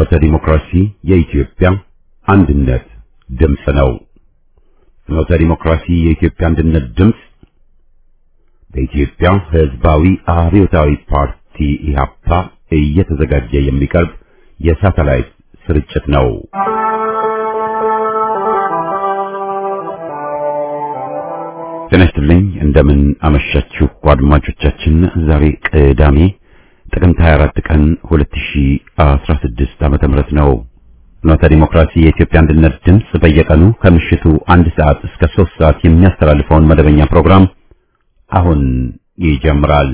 ፍኖተ ዲሞክራሲ የኢትዮጵያ አንድነት ድምፅ ነው። ፍኖተ ዲሞክራሲ የኢትዮጵያ አንድነት ድምፅ በኢትዮጵያ ሕዝባዊ አብዮታዊ ፓርቲ ኢህአፓ እየተዘጋጀ የሚቀርብ የሳተላይት ስርጭት ነው። ጤና ይስጥልኝ። እንደምን አመሻችሁ አድማጮቻችን። ዛሬ ቅዳሜ ጥቅምት 24 ቀን 2016 ዓመተ ምህረት ነው። ፍኖተ ዲሞክራሲ የኢትዮጵያ አንድነት ድምፅ በየቀኑ ከምሽቱ አንድ ሰዓት እስከ ሶስት ሰዓት የሚያስተላልፈውን መደበኛ ፕሮግራም አሁን ይጀምራል።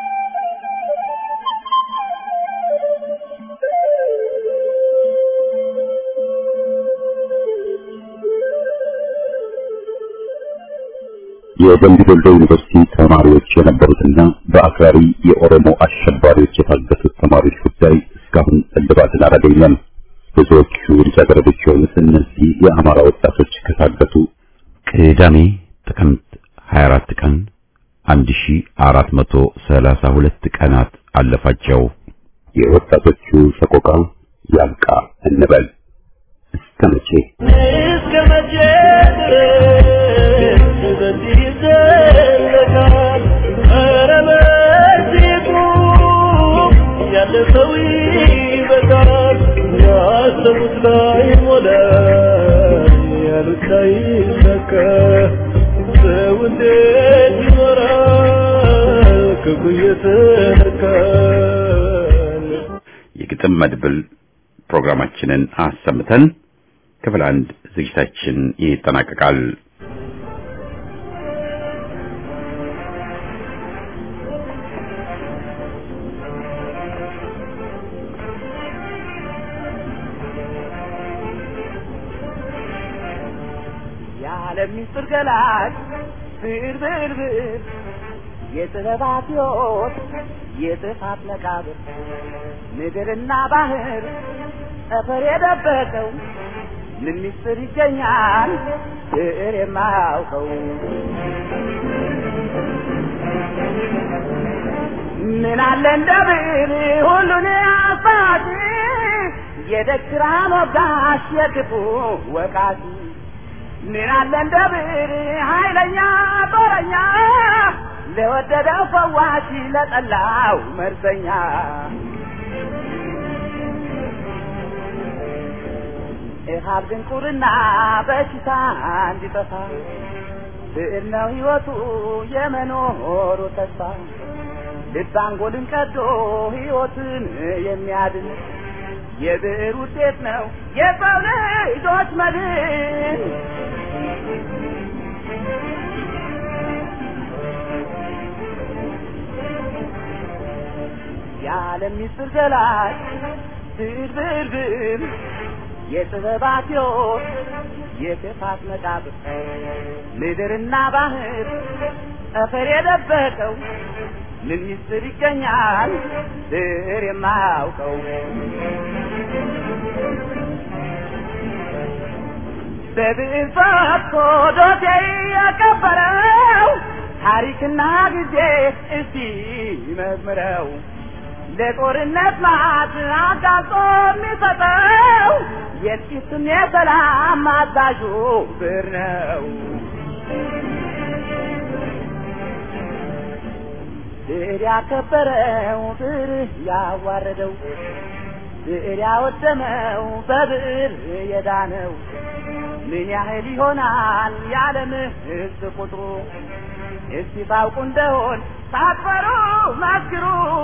የደምቢ ዶሎ ዩኒቨርሲቲ ተማሪዎች የነበሩትና በአክራሪ የኦሮሞ አሸባሪዎች የታገቱት ተማሪዎች ጉዳይ እስካሁን እልባትን አላገኘም። ብዙዎቹ ልጃገረዶች የሆኑት እነዚህ የአማራ ወጣቶች ከታገቱ ቅዳሜ ጥቅምት 24 ቀን 1432 ቀናት አለፋቸው። የወጣቶቹ ሰቆቃ ያልቃ እንበል። እስከ መቼ እስከ መቼ ድረስ በዚህ ይዘለቃል? ኧረ በዚህ ቁም፣ ያለፈው ይበቃል። ያሰቡት ላይ ሞላ፣ ያሉት ላይ ይሳካ። ሰው እንዴት ይኖራል ክፉ እየተነካል? የግጥም መድብል ፕሮግራማችንን አሰምተን ክፍል አንድ ዝግጅታችን ይጠናቀቃል። የዓለም ሚስጥር ገላጭ ብር ብር ብር የጥበባት ሕይወት የጥፋት መቃብር ምድርና ባህር ጠፈር የደበቀው ምን ሚስጥር ይገኛል ብዕር የማያውቀው ምን አለ እንደ ብዕር ሁሉን አሳቲ የደግራ ሞጋሽ የክፉ ወቃቲ ምን አለ እንደ ብዕር ኃይለኛ ጦረኛ ለወደደው ፈዋሽ ለጠላው መርዘኛ እሃብ ድንቁርና በሽታ እንዲጠፋ ብዕር ነው ሕይወቱ የመኖሩ ተስፋ ልብ አንጎልን ቀዶ ሕይወትን የሚያድን የብዕር ውጤት ነው የሰው ልጆች መድን። የዓለም ሚስጥር ገላጭ ብዕር ብዕር ብዕር የጥበባት ሕይወት የክፋት መቃብር ምድርና ባህር ጠፈር የደበቀው ምን ሚስጥር ይገኛል ብዕር የማያውቀው በብዕር ፈትቶ ዶሴ የቀበረው ታሪክና ጊዜ እስቲ መዝምረው ለጦርነት ማት አጋልጦ የሚሰጠው የጥቂትም የሰላም አዛዡ ብዕር ነው። ብዕር ያከበረው ብዕር ያዋረደው ብዕር ያወደመው በብዕር የዳነው ምን ያህል ይሆናል የዓለም ሕዝብ ቁጥሩ? እስቲ ታውቁ እንደሆን ሳትፈሩ መስክሩ።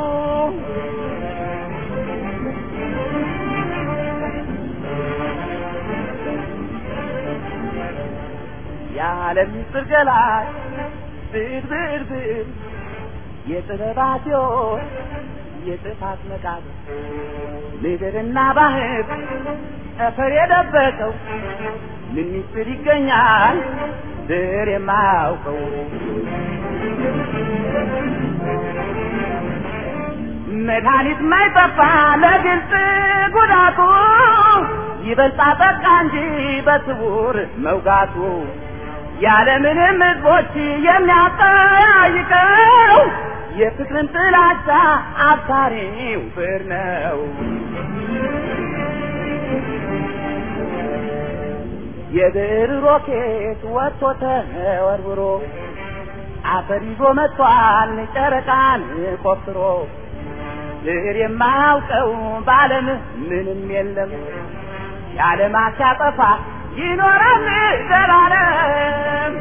የዓለም ምስጢር ገላጭ ብዕር ብዕር ብዕር የጥበባት ሕይወት የጥፋት መቃብር ምድርና ባህር ጠፈር የደበቀው ምን ሚስጥር ይገኛል ብዕር የማያውቀው መድኃኒት ማይጠፋ ለግልጽ ጉዳቱ ይበልጣ ጠቃ እንጂ በስውር መውጋቱ ያለምንም ሕዝቦች የሚያጠያይቀው የፍቅርን ጥላቻ አብሳሪው ብዕር ነው። የብዕር ሮኬት ወጥቶ ተወርውሮ አፈር ይዞ መጥቷል ጨረቃን ቆፍሮ ብዕር የማያውቀው በዓለም ምንም የለም የዓለማት ሲያጠፋ ይኖራል ዘላለም።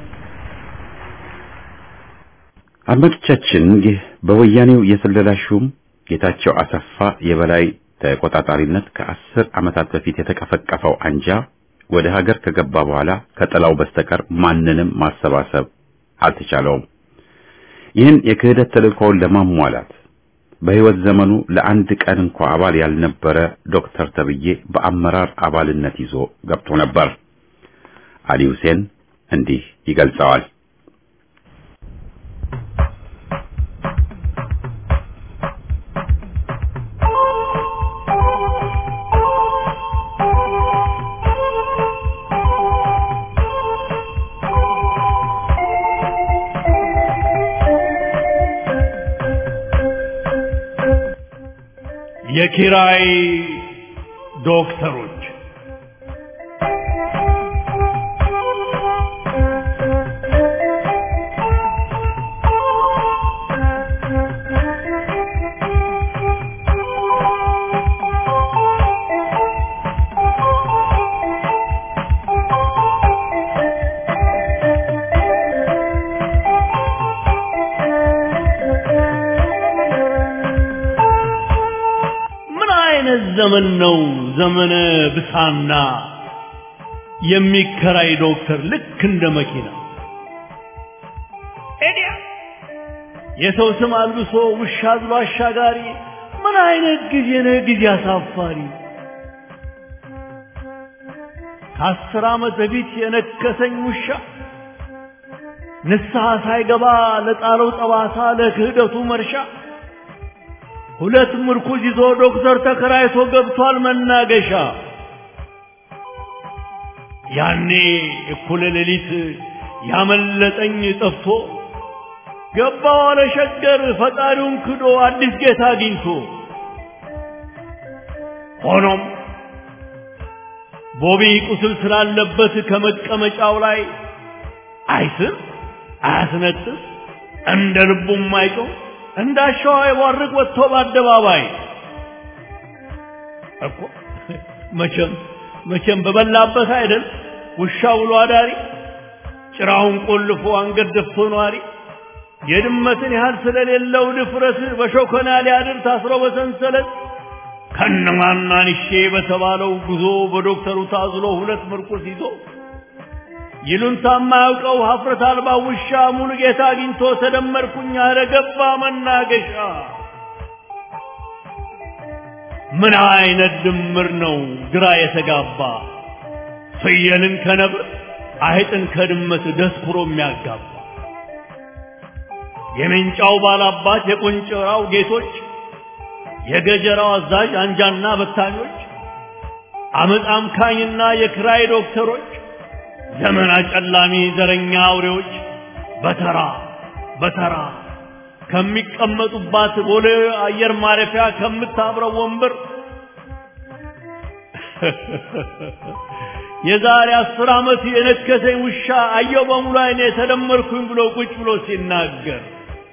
አድማጮቻችን ይህ በወያኔው የስለላ ሹም ጌታቸው አሰፋ የበላይ ተቆጣጣሪነት ከአስር ዓመታት በፊት የተቀፈቀፈው አንጃ ወደ ሀገር ከገባ በኋላ ከጥላው በስተቀር ማንንም ማሰባሰብ አልተቻለውም። ይህን የክህደት ተልእኮውን ለማሟላት በሕይወት ዘመኑ ለአንድ ቀን እንኳ አባል ያልነበረ ዶክተር ተብዬ በአመራር አባልነት ይዞ ገብቶ ነበር። አሊ ሁሴን እንዲህ ይገልጸዋል። የኪራይ ዶክተሮች ምን አይነት ዘመን ነው? ዘመነ ብሳና የሚከራይ ዶክተር ልክ እንደ መኪና ኤዲያ የሰው ስም አልብሶ ውሻ አዝሎ አሻጋሪ። ምን አይነት ጊዜ ነው? ጊዜ አሳፋሪ። ከአስር ዓመት በፊት የነከሰኝ ውሻ ንስሐ ሳይገባ ለጣለው ጠባሳ ለክህደቱ መርሻ ሁለት ምርኩዝ ይዞ ዶክተር ተከራይቶ ገብቷል መናገሻ። ያኔ እኩለ ሌሊት ያመለጠኝ ጠፍቶ ገባ ዋለ ሸገር ፈጣሪውን ክዶ አዲስ ጌታ አግኝቶ። ሆኖም ቦቢ ቁስል ስላለበት ከመቀመጫው ላይ አይስም አያስነጥስ እንደ ልቡም አይጮህ እንዳሻዋ ይቧርቅ ወጥቶ በአደባባይ እኮ መቼም መቼም በበላበት አይደል ውሻ ውሎ አዳሪ ጭራውን ቆልፎ አንገት ደፍቶ ነዋሪ የድመትን ያህል ስለሌለው ድፍረት በሾከና ሊያድር ታስሮ በሰንሰለት ከነማናንሼ በተባለው ጉዞ በዶክተሩ ታዝሎ ሁለት ምርኩስ ይዞ ይሉንታ የማያውቀው ሀፍረት አልባ ውሻ ሙሉ ጌታ አግኝቶ ተደመርኩኝ አለ ገባ መናገሻ። ምን አይነት ድምር ነው ግራ የተጋባ ፍየልን ከነብር አይጥን ከድመት ደስኩሮ የሚያጋባ የሜንጫው ባላባት የቆንጨራው ጌቶች የገጀራው አዛዥ አንጃና በታኞች አመፅ አምካኝና የክራይ ዶክተሮች ዘመን አጨላሚ ዘረኛ አውሬዎች በተራ በተራ ከሚቀመጡባት ቦሌ አየር ማረፊያ ከምታብረው ወንበር የዛሬ አስር ዓመት የነከሰኝ ውሻ አየው በሙሉ አይኔ ተደመርኩኝ ብሎ ቁጭ ብሎ ሲናገር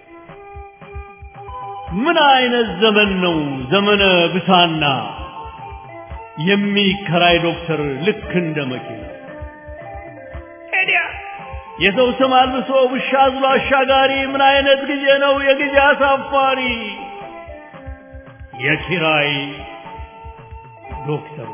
ምን አይነት ዘመን ነው ዘመነ ብሳና የሚከራይ ዶክተር ልክ እንደ መኪና ሄዲያ የሰው ስም አልብሶ ውሻ አዝሎ አሻጋሪ ምን አይነት ጊዜ ነው የጊዜ አሳፋሪ የኪራይ ዶክተሮች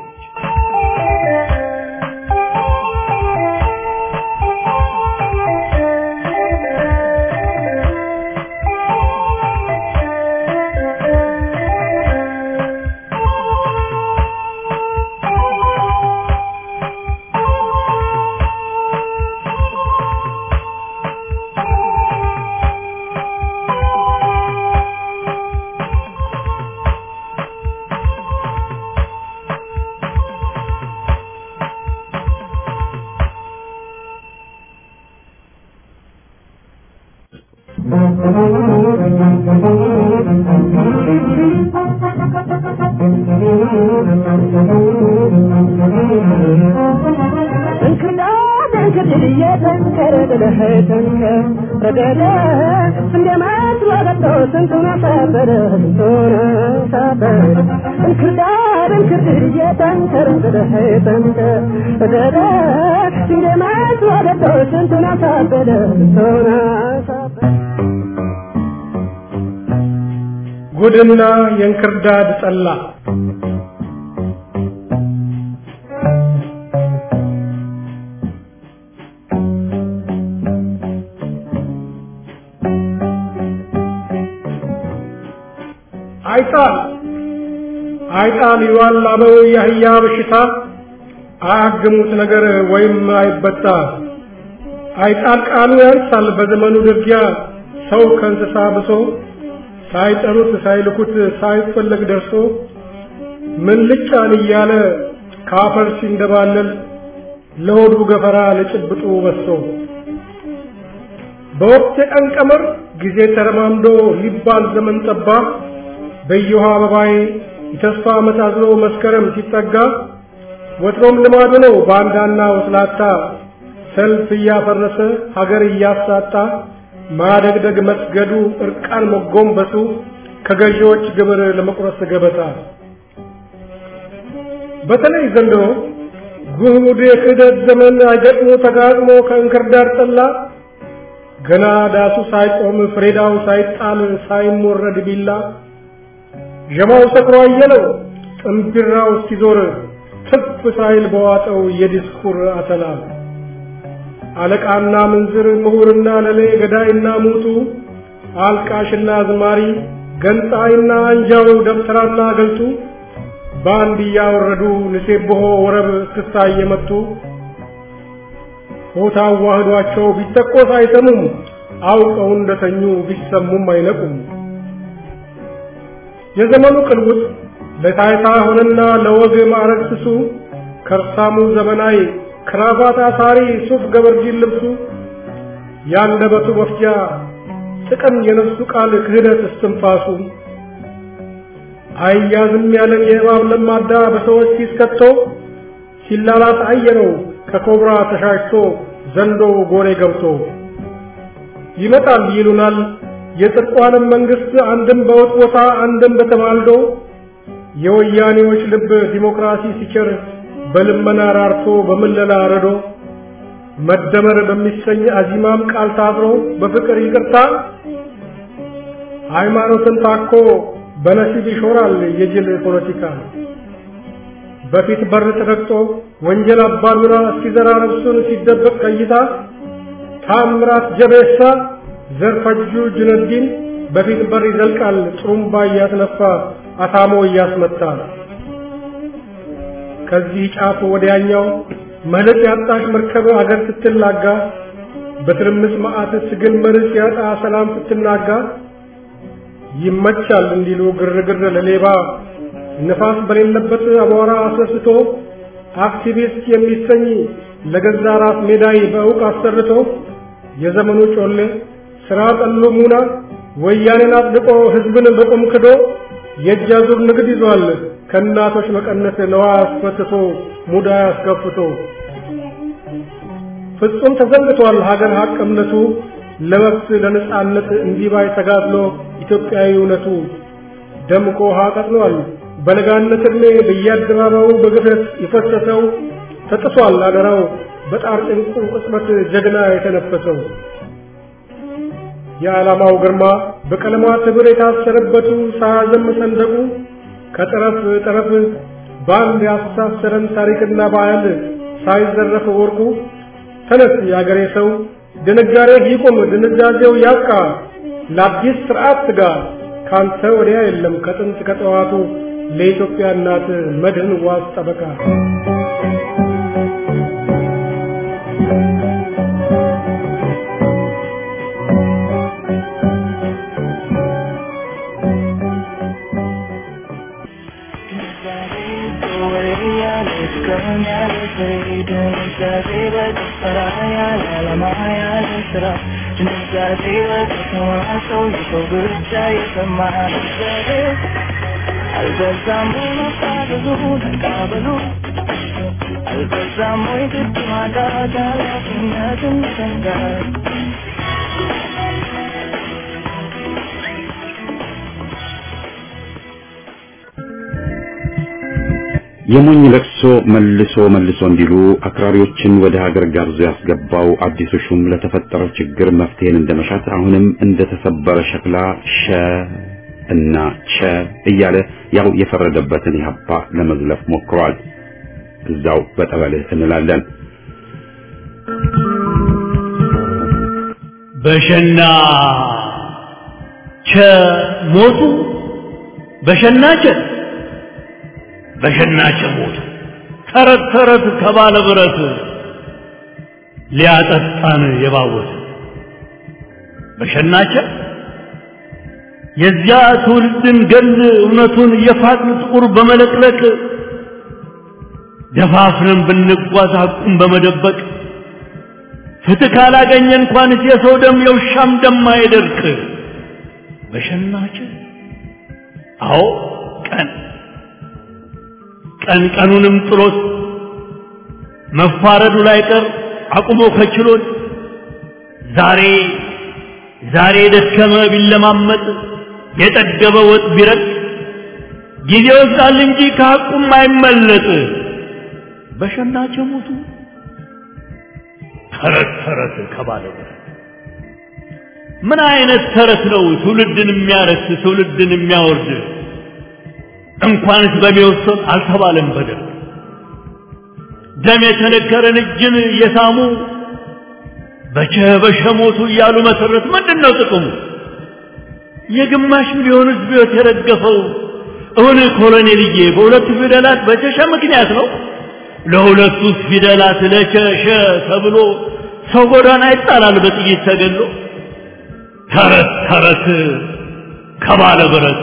Thank you. እየተንከረ ደደህ ተንከር ረደደ እንደ መስሎ ገብቶ ስንቱን አሳበረ ስንቱን አሳበረ እንክርዳድ እንክርድድ እየተንከረ ደደህ ተንከር ረደደ እንደ መስሎ ገብቶ ስንቱን አሳበረ ስንቱን አሳበረ ጉድና የእንክርዳድ ጠላ አይጣል አይጣል ይዋል አበው የአህያ በሽታ አያግሙት ነገር ወይም አይበጣ አይጣል ቃሉ ያንሳል በዘመኑ ድርጊያ ሰው ከእንስሳ ብሶ ሳይጠሩት ሳይልኩት ሳይፈለግ ደርሶ ምን ልጫን እያለ ካፈር ሲንደባለል ለሆዱ ገፈራ ለጭብጡ በሶ በወቅት የቀን ቀመር ጊዜ ተረማምዶ ሊባል ዘመን ጠባ በየውሃ አበባይ የተስፋ ዓመት አዝሎ መስከረም ሲጠጋ ወትሮም ልማዱ ነው ባንዳና ወስላታ ሰልፍ እያፈረሰ ሀገር እያሳጣ ማደግደግ መስገዱ እርቃን መጎንበሱ ከገዢዎች ግብር ለመቁረስ ገበታ በተለይ ዘንድሮ ጉድ የክህደት ዘመን አይገጥሞ ተጋጥሞ ከእንክርዳድ ጠላ ገና ዳሱ ሳይቆም ፍሬዳው ሳይጣል ሳይሞረድ ቢላ ዠማው ሰክሮ አየለው ጥንቢራው እስኪዞር ትፍ ሳይል በዋጠው የዲስኩር አተላ አለቃና ምንዝር ምሁርና ለሌ ገዳይና ሙቱ አልቃሽና አዝማሪ ገንጣይና አንጃው ደብተራና ገልጡ በአንድ እያወረዱ ንሴብሖ ወረብ እስክስታ እየመቱ ሆታ አዋህዷቸው ቢተኮስ አይሰሙም አውቀው እንደተኙ ቢሰሙም አይነቁም የዘመኑ ቅልውጥ ለታይታ ሆነና ለወግ ማዕረግ ስሱ ከርሳሙ ዘመናዊ ክራባት አሳሪ ሱፍ ገበርጂን ልብሱ ያንደበቱ መፍጃ ጥቅም የነፍሱ ቃል ክህደት እስትንፋሱ አያዝም ያለን የእባብ ለማዳ በሰዎች ፊት ከቶ ሲላላት አየነው ከኮብራ ተሻሽቶ ዘንዶ ጎሬ ገብቶ ይመጣል ይሉናል የጽድቋንም መንግስት አንድም በውጥ ቦታ አንድም በተማልዶ የወያኔዎች ልብ ዲሞክራሲ ሲቸር በልመና ራርቶ በምለላ ረዶ መደመር በሚሰኝ አዚማም ቃል ታብሮ በፍቅር ይቅርታ ሃይማኖትን ታኮ በነሲብ ይሾራል የጅል ፖለቲካ በፊት በር ተረግጦ ወንጀል አባዱራ እስኪዘራ ነፍሱን ሲደበቅ ቀይታ ታምራት ጀቤሳ ዘርፈጁ ጁነዲን በፊት በር ይዘልቃል ጥሩምባ እያስነፋ አታሞ እያስመታ ከዚህ ጫፍ ወዲያኛው መለጥ ያጣሽ መርከብ አገር ስትላጋ በትርምስ መዓት ትግል መርስ ያጣ ሰላም ስትናጋ ይመቻል እንዲሉ ግርግር ለሌባ ነፋስ በሌለበት አቧራ አስነስቶ አክቲቪስት የሚሰኝ ለገዛ ራስ ሜዳይ በእውቅ አሰርቶ የዘመኑ ጮሌ ስራ ጠሉ ሙና ወያኔን አጽድቆ ህዝብን በቁም ክዶ የእጅ አዙር ንግድ ይዟል ከእናቶች መቀነት ለዋ አስፈትቶ ሙዳ አስከፍቶ ፍጹም ተዘንግቷል ሀገር ሀቅ እምነቱ ለመብት ለነጻነት እንዲባይ ተጋድሎ ኢትዮጵያዊ እውነቱ ደምቆ ውሃ ቀጥሏል በለጋነት ዕድሜ በየአደባባዩ በግፍረት የፈሰሰው ተጥሷል አደራው በጣር ጭንቁ ቅጽበት ጀግና የተነፈሰው የዓላማው ግርማ በቀለማት ህብር የታሰረበቱ ሳያዘም ሰንደቁ ከጠረፍ ጠረፍ በአንድ ያስተሳሰረን ታሪክና ባህል ሳይዘረፍ ወርቁ ተነስ የአገሬ ሰው ድንጋሬ ይቁም ድንዛዜው ያብቃ ለአዲስ ስርዓት ትጋ ካንተ ወዲያ የለም ከጥንት ከጠዋቱ ለኢትዮጵያ እናት መድህን ዋስ ጠበቃ አልበዛም ወይ መፋዘዙ ተቃበሉ አልበዛም ወይ ግድ ማጣት ኃላፊነትን መሰንጋት የሞኝ ለቅሶ መልሶ መልሶ እንዲሉ አክራሪዎችን ወደ ሀገር ጋብዞ ያስገባው አዲሱ ሹም ለተፈጠረው ችግር መፍትሄን እንደመሻት አሁንም እንደተሰበረ ሸክላ ሸ እና ቸ እያለ ያው የፈረደበትን ኢህአፓ ለመዝለፍ ሞክሯል። እዛው በጠበልህ እንላለን። በሸና ቸ ሞቱ በሸና ቸ በሸና ቸ ሞቱ ተረት ተረት ከባለ ብረት ሊያጠጣን የባወት በሸናቸ የዚያ ትውልድን ገል እውነቱን የፋቅን ጥቁር በመለቅለቅ ደፋፍረን ብንጓዝ ሐቁን በመደበቅ ፍትህ ካላገኘ እንኳንስ የሰው ደም የውሻም ደም አይደርቅ። በሸናች አዎ ቀን ቀን ቀኑንም ጥሎት መፋረዱ ላይ ቀር አቁሞ ከችሎት ዛሬ ዛሬ የደከመ ቢለማመጥ የጠገበ ወጥ ቢረጥ ጊዜ ወስዳል እንጂ ከሐቁም አይመለጥ። በሸናቸው ሞቱ ተረት ተረት ከባለ ምን አይነት ተረት ነው ትውልድን የሚያረክስ ትውልድን የሚያወርድ? እንኳንስ በሚወሰን አልተባለም በደል ደም የተነከረን እጅን እየሳሙ በቸ በሸ ሞቱ እያሉ መሰረት ምንድን ነው ጥቅሙ? የግማሽ ሚሊዮን ሕዝብ ሕይወት የረገፈው እውን ኮሎኔልዬ በሁለቱ ፊደላት በቸሸ ምክንያት ነው። ለሁለቱ ፊደላት ለቸሸ ተብሎ ሰው ጎዳና ይጣላል በጥይት ተገሎ። ተረት ተረት ከባለ ብረት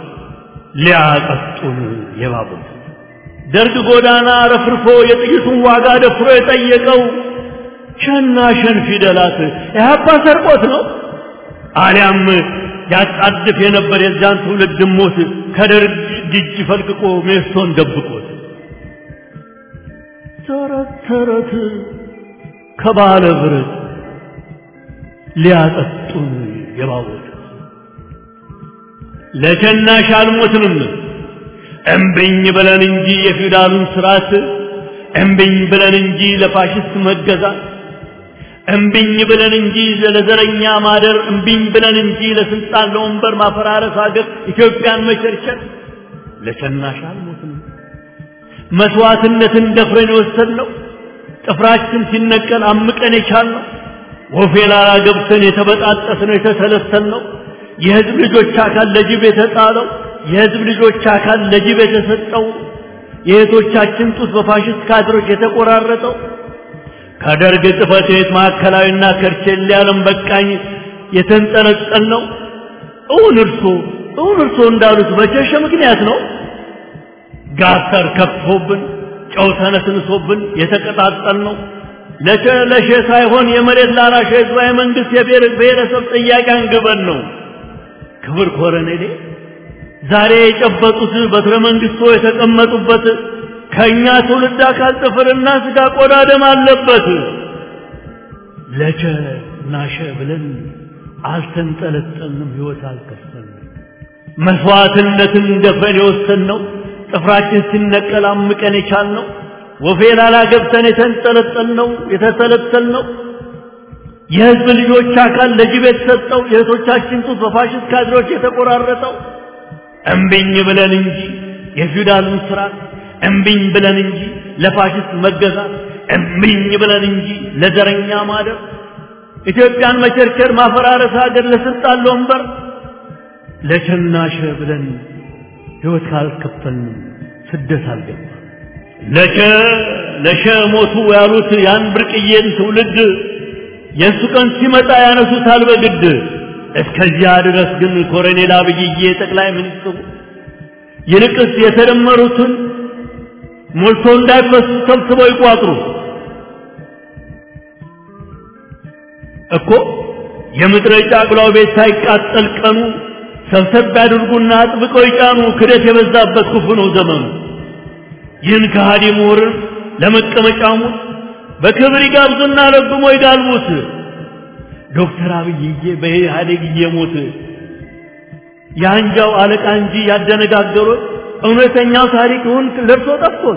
ሊያጠጡን የባቡት ደርግ ጎዳና ረፍርፎ የጥይቱን ዋጋ ደፍሮ የጠየቀው ሸና ሸን ፊደላት ኢህአፓ ሰርቆት ነው አሊያም ያጣድፍ የነበር የዛን ትውልድ ሞት ከደርግ እጅ ፈልቅቆ ሜስቶን ደብቆት ተረት ተረት ከባለ ብረት ሊያጠጡን የባቡት ለሸናሽ አልሞትንም እምብኝ ብለን እንጂ የፊውዳሉን ስርዓት እምብኝ ብለን እንጂ ለፋሽስት መገዛት እምብኝ ብለን እንጂ ለዘረኛ ማደር እምብኝ ብለን እንጂ ለስልጣን ለወንበር ማፈራረስ ሀገር ኢትዮጵያን መቸርቸር ለሸናሽ አልሞትንም መስዋዕትነትን ደፍረን የወሰድነው ጥፍራችን ሲነቀል አምቀን የቻልነው ወፌ ላላ ገብተን የተበጣጠስነው የተሰለሰልነው የህዝብ ልጆች አካል ለጅብ የተጣለው የህዝብ ልጆች አካል ለጅብ የተሰጠው የእህቶቻችን ጡት በፋሽስት ካድሮች የተቆራረጠው ከደርግ ጽሕፈት ቤት ማዕከላዊና ከርቼሌ ዓለም በቃኝ የተንጠለጠል ነው። እውን እርሶ እውን እርሶ እንዳሉት በቸሸ ምክንያት ነው። ጋተር ከፍቶብን ጨው ተነስንሶብን የተቀጣጠል ነው። ለሸ ለሸ ሳይሆን የመሬት ላራሽ ህዝባዊ መንግስት የብሔር ብሔረሰብ ጥያቄ አንግበን ነው። ክብር ኮረኔሌ ዛሬ የጨበጡት በትረ መንግስቶ የተቀመጡበት ከኛ ትውልድ አካል ጥፍርና ስጋ ቆዳ ደም አለበት። ለቸ ናሸ ብለን አልተንጠለጠልንም፣ ህይወት አልከፈልንም። መስዋዕትነትን ደፍረን የወሰንነው ጥፍራችን ሲነቀል አምቀን የቻልነው ወፌ ላላ ገብተን የተንጠለጠልነው የተሰለሰልነው የህዝብ ልጆች አካል ለጅብ የተሰጠው የእህቶቻችን ጡት በፋሽስት ካድሮች የተቆራረጠው እምቢኝ ብለን እንጂ የፊውዳሉን ስርዓት እምቢኝ ብለን እንጂ ለፋሽስት መገዛት እምቢኝ ብለን እንጂ ለዘረኛ ማደር ኢትዮጵያን መቸርቸር ማፈራረስ ሀገር ለስልጣን ለወንበር ለቸናሸ ብለን ህይወት ካልከፈልን ስደት አልገባ ለቸ ለሸ ሞቱ ያሉት ያን ብርቅዬን ትውልድ የእሱ ቀን ሲመጣ ያነሱታል በግድ እስከዚያ ድረስ ግን ኮሎኔል አብይዬ ጠቅላይ ሚኒስትሩ ይልቅስ የተደመሩትን ሞልቶ እንዳይፈሱ ሰብስበው ይቋጥሩ እኮ የምድረ ጫቅላው ቤት ሳይቃጠል ቀኑ ሰብሰብ ያድርጉና አጥብቀው ይጫኑ። ክደት የበዛበት ክፉ ነው ዘመኑ። ይህን ከሃዲ ምሁርን ለመቀመጫሙት በክብር ይጋብዙና ረግሞ ይጋልቡት። ዶክተር አብይዬ በኢህአዴግ እየሞት የአንጃው አለቃ እንጂ ያደነጋገሩት እውነተኛው ታሪክውን ለብሶ ጠፍቶት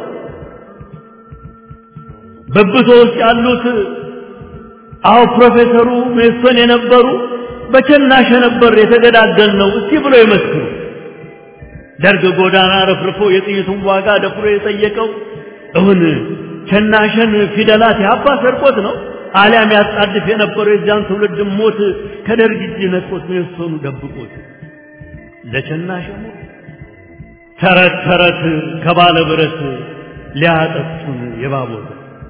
በብቶ ውስጥ ያሉት አዎ ፕሮፌሰሩ ሜሶን የነበሩ በቸናሸ ነበር የተገዳደል ነው እስቲ ብሎ ይመስክሩ። ደርግ ጎዳና ረፍርፎ የጥይቱን ዋጋ ደፍሮ የጠየቀው እውን ቸናሸን ፊደላት ያባ ሰርቆት ነው አሊያም ያጣድፍ የነበረው የዚያን ትውልድ ሞት ከደርግ እጅ ነጥቆት ሜሶኑ ደብቆት ለቸናሸ ሞት ተረት ተረት ከባለ ብረት ሊያጠጡን የባቦት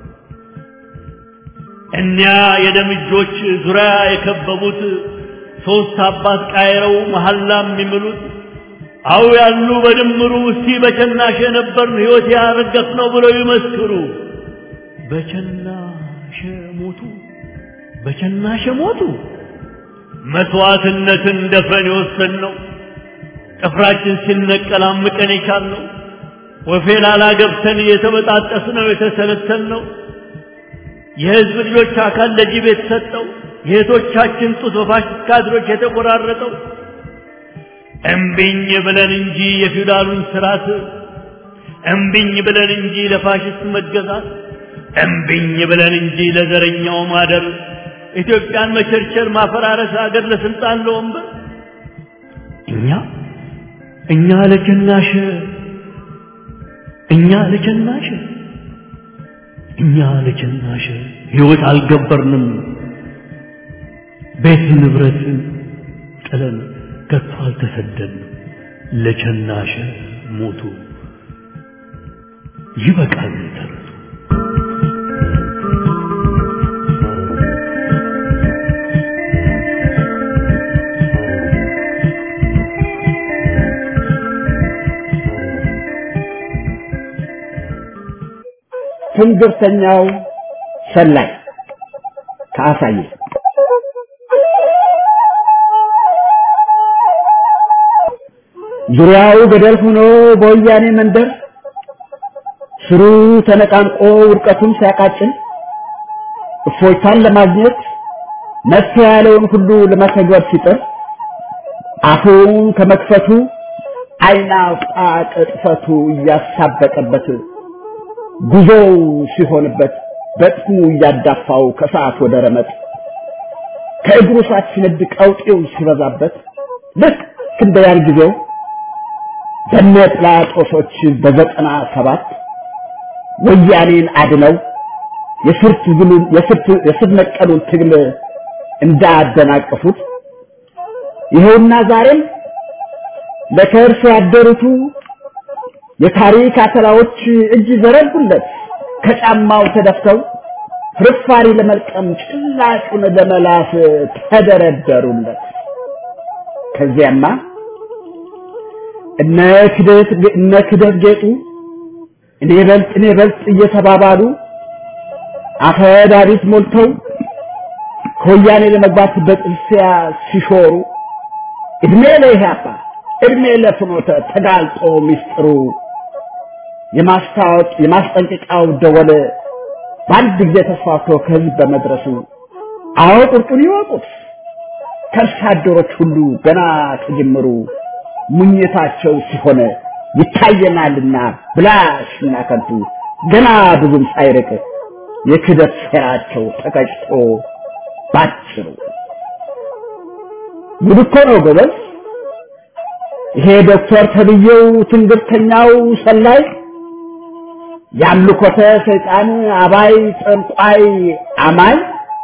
እኒያ የደም እጆች ዙሪያ የከበቡት ሶስት አባት ቃይረው መሐላ የሚምሉት አው ያሉ በድምሩ እስቲ በቸናሽ የነበርን ሕይወት ያረገፍ ነው ብለው ይመስክሩ። በቸናሸ ሞቱ፣ በቸናሸ ሞቱ። መስዋዕትነትን ደፍረን የወሰንነው ጥፍራችን ሲነቀል አምቀን የቻልነው ወፌላላ ገብተን የተበጣጠስነው የተሰለሰልነው የህዝብ ልጆች አካል ለጅብ የተሰጠው የእህቶቻችን ጡት በፋሽስት ካድሮች የተቆራረጠው እምቢኝ ብለን እንጂ የፊውዳሉን ስርዓት እምቢኝ ብለን እንጂ ለፋሽስት መገዛት እምቢኝ ብለን እንጂ ለዘረኛው ማደር ኢትዮጵያን መቸርቸር ማፈራረስ አገር ለስልጣን ለወንበር እኛ እኛ ለጀናሽ እኛ ለጀናሽ እኛ ለጀናሽ ህይወት አልገበርንም ቤት ንብረት ጥለን ከቶ አልተሰደድንም ለቸናሸ ሞቱ ይበቃል ተረቱ ትንግርተኛው ሰላይ ከአሳየ ዙሪያው ገደል ሆኖ በወያኔ መንደር ስሩ ተነቃንቆ ውድቀቱን ሲያቃጭል እፎይታን ለማግኘት መፍትሄ ያለውን ሁሉ ለመተግበር ሲጥር አፉን ከመክፈቱ አይና አውጣ ቅጥፈቱ እያሳበቀበት ጉዞው ሲሆንበት በጥሙ እያዳፋው ከሰዓት ወደ ረመጥ ከእግሩ ሳት ሲነድ ቀውጤው ሲበዛበት ልክ እንደ ያን ጊዜው በነ ጲላጦሶች በዘጠና ሰባት ወያኔን አድነው የስር ትግሉን የስር ነቀሉን ትግል እንዳደናቀፉት ይኸውና ዛሬም ለከርስ ያደሩቱ የታሪክ አተላዎች እጅ ዘረጉለት ከጫማው ተደፍተው ፍርፋሪ ለመልቀም ጭላጩን ለመላስ ተደረደሩለት። ከዚያማ እነ ክደት እነ ክደት ጌጡ እኔ በልጥ እኔ በልጥ እየተባባሉ አፈዳሪት ሞልተው ከወያኔ ለመግባት በጥርሲያ ሲሾሩ እድሜ ለኢህአፓ እድሜ ለፍኖተ ተጋልጦ ሚስጥሩ የማስታወቅ የማስጠንቀቂያው ደወል በአንድ ጊዜ ተስፋፍቶ ከህዝብ በመድረሱ አዎ ቁርጡን ይወቁት ከርሳ አደሮች ሁሉ ገና ከጅምሩ ሙኝታቸው ሲሆን ይታየናልና ብላሽና ከንቱ ገና ብዙም ሳይርቅ የክደት ሴራቸው ተቀጭቶ ባጭሩ ጉድ እኮ ነው ጎበዝ። ይሄ ዶክተር ተብዬው ትንግርተኛው ሰላይ ያምልኮተ ሰይጣን አባይ ጠንቋይ አማኝ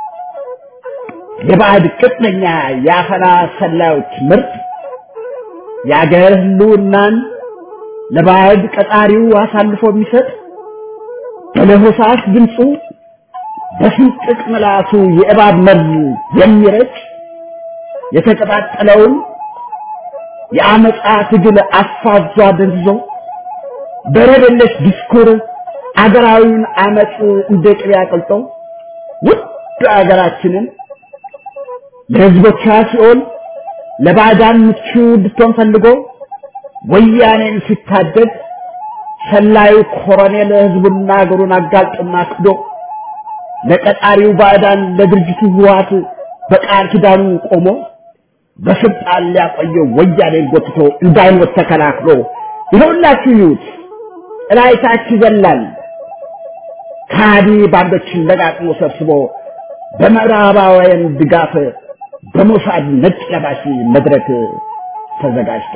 የባዕድ ቅጥነኛ የአፈና ሰላዮች ምርጥ የአገር ህልውናን ለባዕድ ቀጣሪው አሳልፎ የሚሰጥ በለሆሳስ ድምፁ በስንጥቅ ምላሱ የእባብ መርዝ የሚረጭ የተቀጣጠለውን የአመፃ ትግል አፋዟ ደንዝዞ በረደለሽ ዲስኩር አገራዊውን አመፅ እንደ ቅቤ አቅልጦ ውድ አገራችንን ለህዝቦቿ ሲኦል ለባዕዳን ምቹ እንድትሆን ፈልጎ ወያኔን ሲታደግ ሰላዩ ኮሎኔል ህዝቡና አገሩን አጋልጦና ክዶ ለቀጣሪው ባዕዳን ለድርጅቱ ህወሓት በቃል ኪዳኑ ቆሞ በስልጣን ሊያቆየው ወያኔን ጎትቶ እንዳይሞት ተከላክሎ ይኸውላችሁ ይዩት እላይታች ይዘላል ከሃዲ ባንዶችን ለቃቅሞ ሰብስቦ በምዕራባውያን ድጋፍ በሞሳድ ነጭ ለባሽ መድረክ ተዘጋጅቶ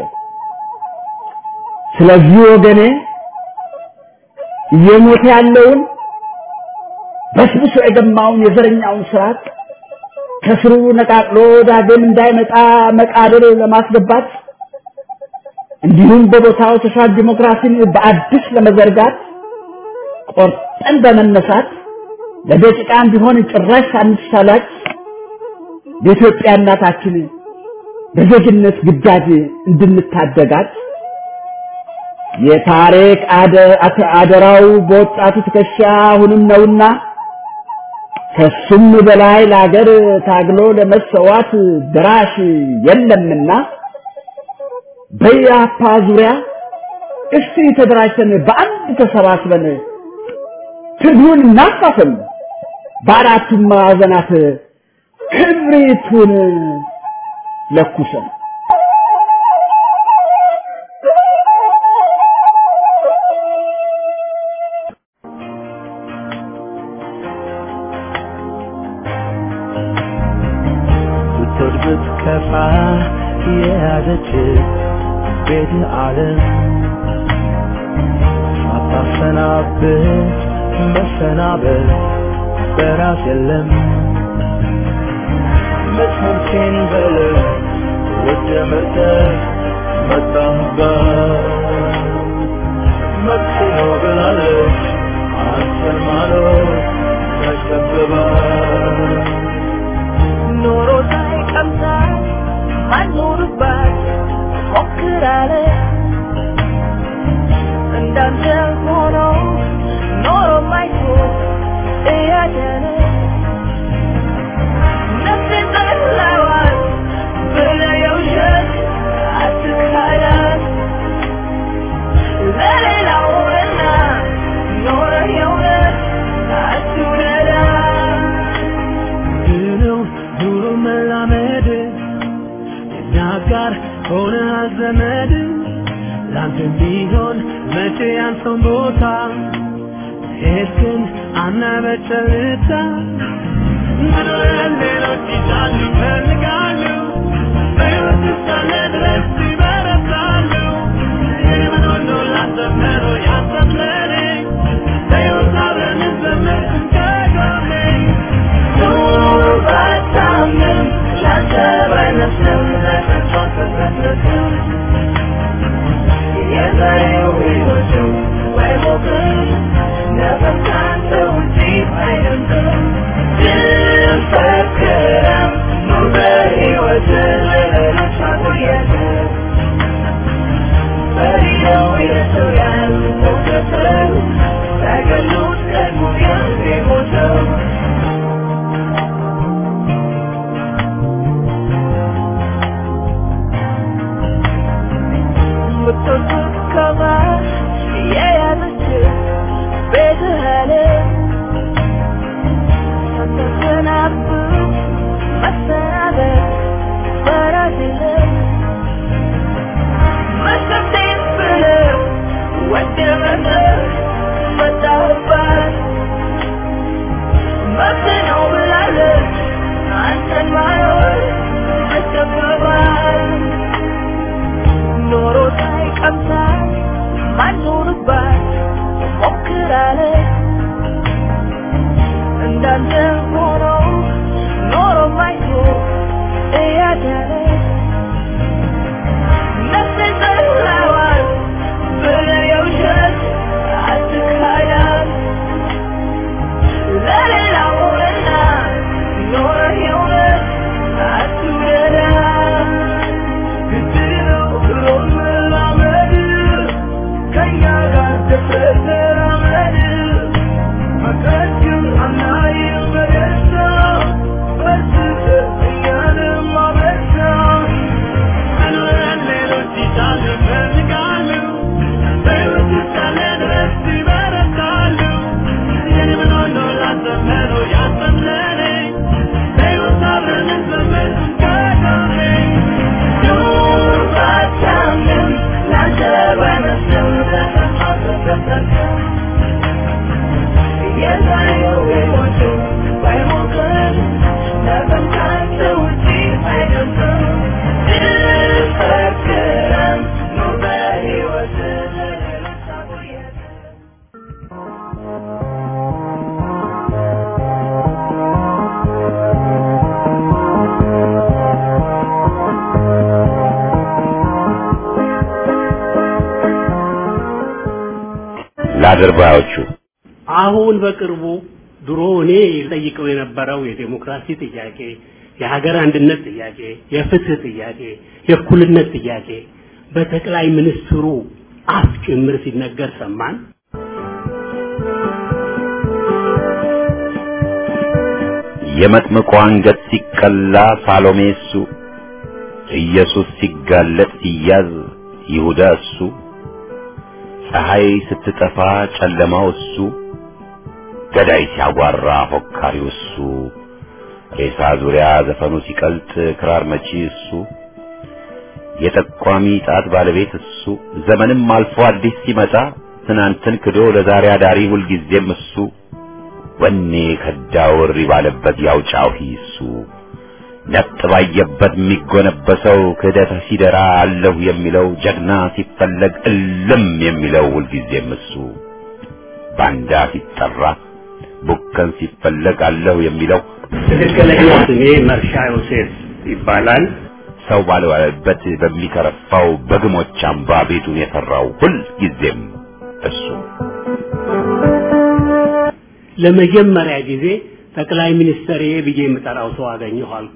ስለዚህ ወገኔ እየሞተ ያለውን በስብሶ የገማውን የዘረኛውን ስርዓት ከስሩ ነቃቅሎ ዳግም እንዳይመጣ መቃብር ለማስገባት እንዲሁም በቦታው ሶሻል ዲሞክራሲን በአዲስ ለመዘርጋት ቆርጠን በመነሳት ለደቂቃም ቢሆን ጭራሽ ሳንሳላች የኢትዮጵያ እናታችን በዜግነት ግዳጅ እንድንታደጋት የታሪክ አደራው በወጣቱ ትከሻ አሁንም ነውና ከሱም በላይ ለሀገር ታግሎ ለመሰዋት ድራሽ የለምና በያፓ ዙሪያ እስቲ ተደራጅተን በአንድ ተሰባስበን ትግሉን እናፋፍም፣ በአራቱም ማዕዘናት ክብሪቱን ለኩሰን ብትወድ ብትከፋ የያዘች ቤት ዓለም ሳታሰናብት መሰናበት በራስ የለም መስመርቴን በለ ወደ መጠ መጣህበት መጥቶ ነው ብላለች አንተን ማኖር ተከብባት ኖሮ ሳይቀምሳ ማኖርባት ሞክራለ እንዳንተ ሆኖ ኖሮ ማይቶ እያደረ ነፍሴን ጠላዋት ብለህ የውሸት አትካዳት ለሌላውና ኖረ የእውነት አትውደዳት ነው ኑሮ መላመድ የኛ ጋር ሆነ ዘመድ ላንተ ቢሆን መቼ ያንተን ቦታ ሄድክን አናበጨልታ ምድርን ሌሎች ይዛሉ ይፈልጋሉ በሕይወት እስካለ ድረስ ይበረታሉ ይህምን ሁሉ ላሰመሩ ያሰምለኔ በሕይወት አብረን እንዘምር ከጎኔ Thank you. የምትወዱት ከማር የያዘች ቤትህን ሳታሰናብት መሰናበት በራስ የለም መሸቴን ብለህ ወደ መጠር መጣህባት መብት ነው ብላለች አንተን ማኖር አስገባባት ኖሮ ሳይቀምሳት ማኖርባት ሞክራለች እንዳንተ ሆኖ ኖሮ ማይቶ እያዳለች ነፍሴን ጠላዋት ብለህ የውሸት አትካዳት ለሌላውና ኖረህ የእውነት አትውደዳት ግድለው ብሎ መላመድ ከእኛ ጋር ደፍረህ ተራመድ ለአድርባዮቹ አሁን በቅርቡ ድሮ እኔ ጠይቀው የነበረው የዴሞክራሲ ጥያቄ፣ የሀገር አንድነት ጥያቄ፣ የፍትህ ጥያቄ፣ የእኩልነት ጥያቄ በጠቅላይ ሚኒስትሩ አፍ ጭምር ሲነገር ሰማን። የመጥምቁ አንገት ሲቀላ ሳሎሜ እሱ፣ ኢየሱስ ሲጋለጥ ሲያዝ ይሁዳ እሱ፣ ፀሐይ ስትጠፋ ጨለማው እሱ፣ ገዳይ ሲያጓራ ፎካሪው እሱ፣ ሬሳ ዙሪያ ዘፈኑ ሲቀልጥ ክራር መቺ እሱ፣ የጠቋሚ ጣት ባለቤት እሱ፣ ዘመንም አልፎ አዲስ ሲመጣ ትናንትን ክዶ ለዛሬ አዳሪ ሁልጊዜም እሱ ወኔ ከዳው እሪ ባለበት ያውጫው ሂሱ ነጥ ባየበት የሚጎነበሰው ክህደት ሲደራ አለሁ የሚለው ጀግና ሲፈለግ እልም የሚለው ሁልጊዜም እሱ ባንዳ ሲጠራ ቡከን ሲፈለግ አለሁ የሚለው ትክክለኛ ስሜ መርሻ ዮሴፍ ይባላል። ሰው ባልዋለበት በሚከረፋው በግሞች አምባ ቤቱን የሰራው ሁልጊዜም እሱ ለመጀመሪያ ጊዜ ጠቅላይ ሚኒስትር ብዬ የምጠራው ሰው አገኘኋል።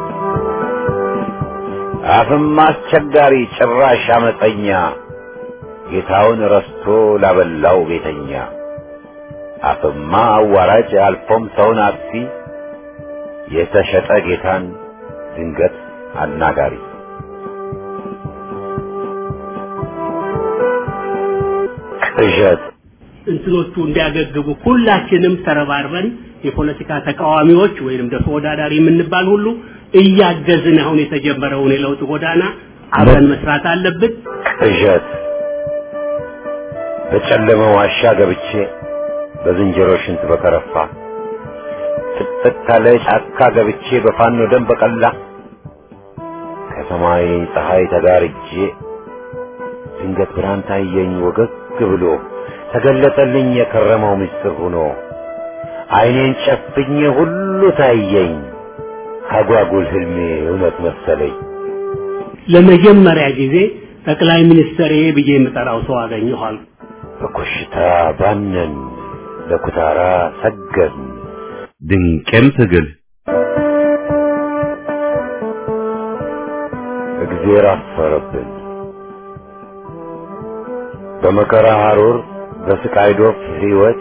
አፍም አስቸጋሪ ጭራሽ አመፀኛ ጌታውን ረስቶ ላበላው ቤተኛ አፍማ አዋራጅ አልፎም ሰውን አጥፊ የተሸጠ ጌታን ድንገት አናጋሪ ቅዠት እንትኖቹ እንዲያገግቡ ሁላችንም ተረባርበን የፖለቲካ ተቃዋሚዎች ወይንም ደግሞ ተወዳዳሪ የምንባል ሁሉ እያገዝን አሁን የተጀመረውን የለውጥ ጎዳና አብረን መስራት አለብን። ቅዠት በጨለመ ዋሻ ገብቼ በዝንጀሮ ሽንት በከረፋ ጥቅጥቅ ካለ ጫካ ገብቼ በፋኖ ደም በቀላ ከሰማይ ፀሐይ ተጋርጄ ድንገት ብርሃን ታየኝ ወገግ ብሎ ተገለጠልኝ የከረመው ምስጢር ሆኖ አይኔን ጨፍኜ ሁሉ ታየኝ አጓጉል ህልሜ እውነት መሰለኝ። ለመጀመሪያ ጊዜ ጠቅላይ ሚኒስትር ብዬ የምጠራው ሰው አገኘኋል። በኮሽታ ባነን ለኩታራ ሰገን ድንቅም ትግል እግዜር አፈረብን በመከራ ሐሩር በስቃይ ዶፍ ሕይወት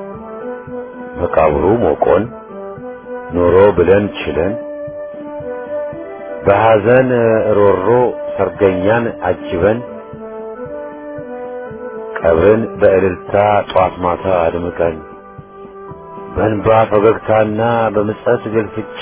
መቃብሩ ሞቆን ኖሮ ብለን ችለን በሐዘን ሮሮ ሰርገኛን አጅበን ቀብርን በእልልታ ጧት ማታ አድምቀን በእንባ ፈገግታና በምጸት ግልፍጫ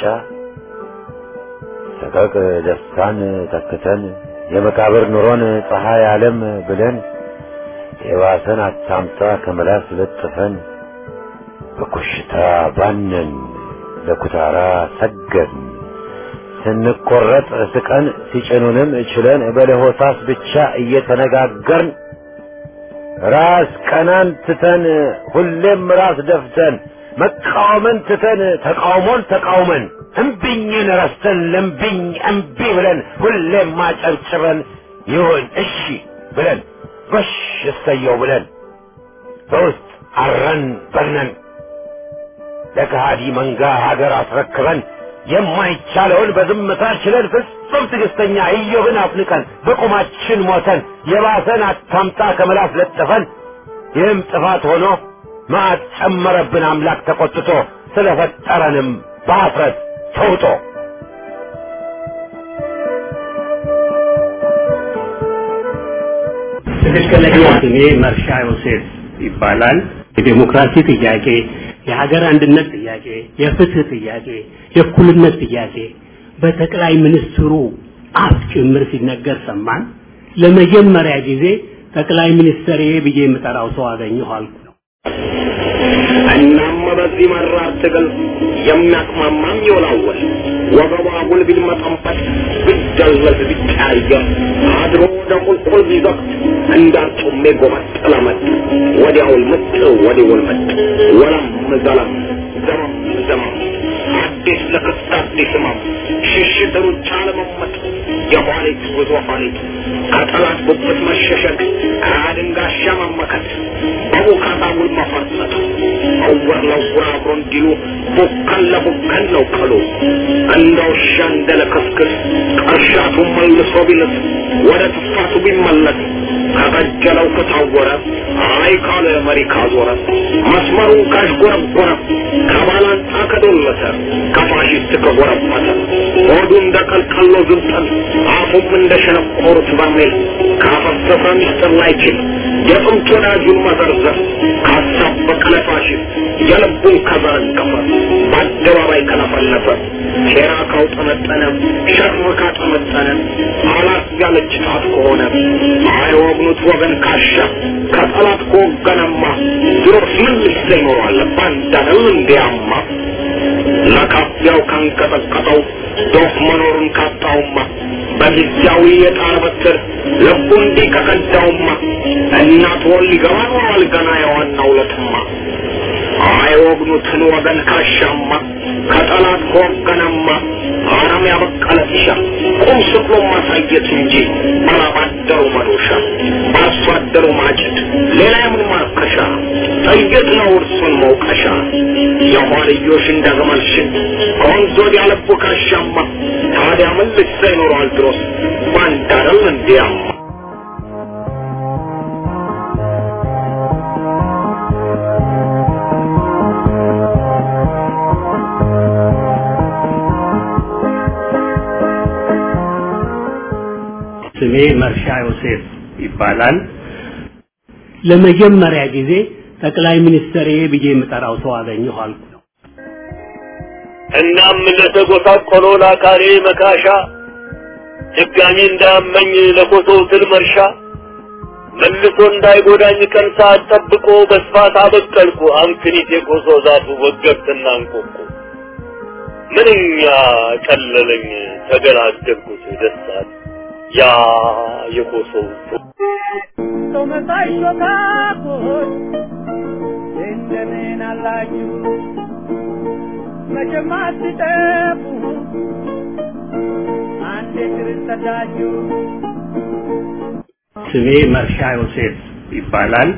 ሰቀቅ ደስታን ተክተን የመቃብር ኑሮን ፀሐይ ዓለም ብለን የባሰን አታምጣ ከመላስ ለጥፈን በኮሽታ ባነን ለኩታራ ሰገን ስንቆረጥ ስቀን ሲጭኑንም ችለን በለሆሳስ ብቻ እየተነጋገርን ራስ ቀናን ትተን ሁሌም ራስ ደፍተን መቃወምን ትተን ተቃውሞን ተቃውመን እምቢኝን ረስተን ለምቢኝ እምቢ ብለን ሁሌም ማጨብጭበን ይሁን እሺ ብለን ጎሽ እሰየው ብለን በውስጥ አረን በርነን ለከሃዲ መንጋ ሀገር አስረክበን የማይቻለውን በዝምታ ችለን ፍጹም ትዕግስተኛ ኢዮብን አፍንቀን በቁማችን ሞተን የባሰን አታምጣ ከመላስ ለጥፈን ይህም ጥፋት ሆኖ መዓት ጨመረብን አምላክ ተቆጥቶ ስለፈጠረንም በአፍረት ተውጦ ትክክለኛ ስሜ መርሻ ዮሴፍ ይባላል። የዴሞክራሲ ጥያቄ፣ የሀገር አንድነት ጥያቄ፣ የፍትህ ጥያቄ፣ የእኩልነት ጥያቄ በጠቅላይ ሚኒስትሩ አፍ ጭምር ሲነገር ሰማን። ለመጀመሪያ ጊዜ ጠቅላይ ሚኒስትር ብዬ የምጠራው ሰው አገኘሁ አልኩ። እናም በዚህ መራር ትግል የሚያቅማማም ይወላወል ወገቧ ጉልቢል መጠንፈት ብደለዝ ቢቀያየር አድሮ ወደ ቁልቁል ቢዘቅት እንዳርጩሜ ጎመጥ ለመጥ ወዲያውል ምጥ ወዲውል ምጥ ወለም ዘለም ዘመም ዘመም አዲስ ለክስት አዲስ ህመም ሽሽት ሩጫ ለመመጥ የኋሊት ጉዞ ኋሊት ከጠላት ጉብት መሸሸግ ከአድንጋሻ መመከት በቡካታ ይሰውር አብሮ እንዲሉ ቡከን ለቡከን ነው ቀሉ እንደ ውሻ እንደ ለከስክስ ቀርሻቱ መልሶ ቢልስ ወደ ትፋቱ ቢመለስ ከቀጀለው ከታወረ አይ ካለ መሪ ካዞረ መስመሩን ካሽጎረጎረ ከባላንጣ ከዶለተ ከፋሽስት ከጎረበተ ሆዱ እንደ ቀልቀሎ ዝንጠል አፉም እንደ ሸነቆሩት በርሜል ካፈሰሰ ሚስጥር ላይችል የጥንት ወዳጁን መዘርዘር ካሳበቀ ለፋሽስት የልቡን ከዘረገፈ በአደባባይ ከለፈለፈ ሴራ ካውጠመጠነ ሸርም ካጠመጠነ አላት ያለች ጣት ከሆነ አይወግኑት ወገን ካሻ ከጠላት ከወገነማ ድሮስ ምን ልሰ ይኖረዋል ባንዳነው እንዲያማ ለካፊያው ካንቀጠቀጠው ዶፍ መኖሩን ካጣውማ በጊዜያዊ የጣር በትር ልቡ እንዲህ ከቀዳውማ እናት ወል ሊገባ ኖሯል ገና የዋናው ለትማ አይወግኑትን ወገን ካሻማ ከጠላት ከወገነማ አረም ያበቀለ ጢሻ ቁም ስቅሎ ማሳየት እንጂ ባላባደሩ መዶሻ በአርሶ አደሩ ማጭድ ሌላ የምን ማርከሻ ጥይት ነው እርሱን መውቀሻ የኋልዮሽ እንደ ግመል ሽን ከወንዝ ወዲያ ልቡ ካሻማ ታዲያ ምን ልሳ ይኖረዋል ድሮስ ባንዳረል እንዲያማ ስሜ መርሻ ዮሴፍ ይባላል። ለመጀመሪያ ጊዜ ጠቅላይ ሚኒስትር ብዬ የምጠራው ሰው አገኘሁ አልኩ። እናም ለተጎሳቆሎ ለአካሌ መካሻ ድጋሚ እንዳያመኝ ለኮሶ ትል መርሻ መልሶ እንዳይጎዳኝ ቀን ሰዓት ጠብቆ በስፋት አበቀልኩ አምክኒት የኮሶ ዛፉ ወገብትና እንቆቁ ምንኛ ቀለለኝ ተገላገልኩት ደስታት ያ የኮሶው ሰው መሳይ ሾካኮች እንደምን አላችሁ? መቼም አትጠፉ አንዴ ትርሰዳችሁ ስሜ መርሻ ዮሴፍ ይባላል።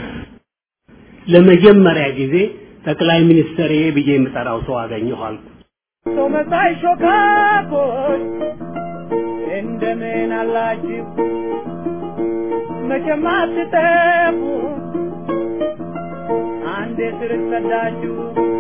ለመጀመሪያ ጊዜ ጠቅላይ ሚኒስትር ብዬ የምጠራው ሰው አገኘሁ አልኩ። ሰው መሳይ ሾካኮች እንደምን አላችሁ? መቼም አትጠፉ አንዴ ትርሰዳችሁ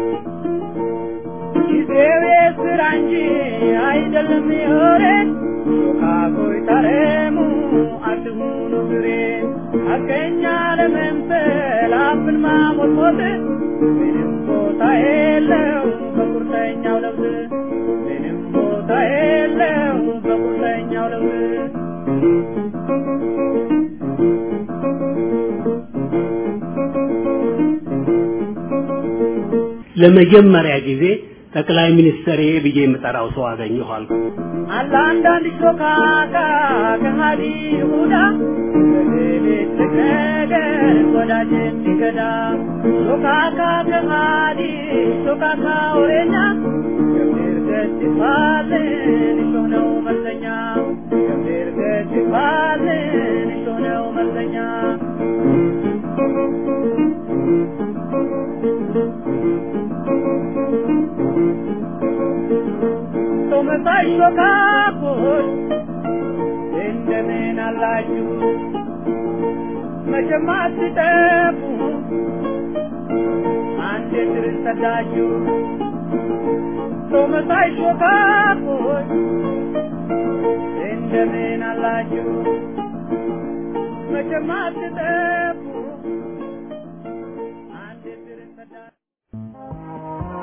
ጊዜው የስራ እንጂ አይደለም የወሬ ሾካኮይ ታረሙ አትሁኑ ግሬ አገኛ ለመምሰል አፍን ማሞትሞት ምንም ቦታ የለው በቁርጠኛው ለውዝ ምንም ቦታ የለው በቁርጠኛው ለውዝ ለመጀመሪያ ጊዜ ጠቅላይ ሚኒስትር ብዬ የምጠራው ሰው አገኘሁ አልኩ። አለ አንዳንድ ሾካካ ከሃዲ ይሁዳ በሌሊት ነገር ወዳጅ የሚገዳ ሾካካ ከሃዲ ሾካካ ወሬኛ ገብር ገት ይባልን እሾህ ነው መልሰኛ ገብር ገት ይባልን እሾህ ነው መልሰኛ ሰው መሳይ ሾካኮች እንደምን አላችሁ? መቼም አትጠፉ አንዴ ትርሰዳችሁ ሰው መሳይ ሾካኮች እንደምን አላችሁ? መቼም አትጠፉ አንዴ ትርሰዳችሁ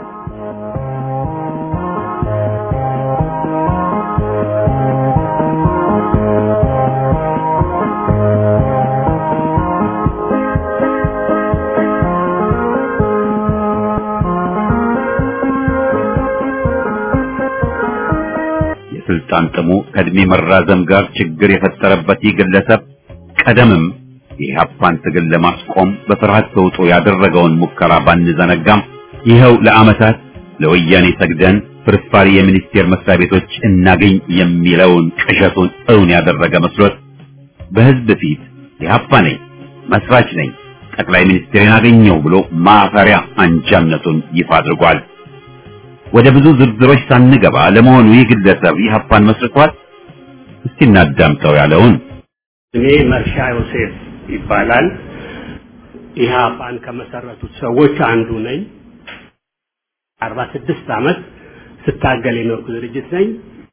የስልጣን ጥሙ ከእድሜ መራዘም ጋር ችግር የፈጠረበት ይህ ግለሰብ ቀደምም የኢህአፓን ትግል ለማስቆም በፍርሃት ተውጦ ያደረገውን ሙከራ ባንዘነጋም ይኸው ለዓመታት ለወያኔ ሰግደን ፍርፋሪ የሚኒስቴር መስሪያ ቤቶች እናገኝ የሚለውን ቅዠቱን እውን ያደረገ መስሎት በህዝብ ፊት ኢህአፓ ነኝ፣ መስራች ነኝ፣ ጠቅላይ ሚኒስትርን አገኘው ብሎ ማፈሪያ አንጃነቱን ይፋ አድርጓል። ወደ ብዙ ዝርዝሮች ሳንገባ ለመሆኑ ይህ ግለሰብ ኢህአፓን መስርቷል? እስቲ እናዳምጠው ያለውን እኔ መርሻ ዮሴፍ ይባላል። ኢህአፓን ከመሰረቱት ሰዎች አንዱ ነኝ። አርባ ስድስት ዓመት ስታገል የኖርኩ ድርጅት ነኝ።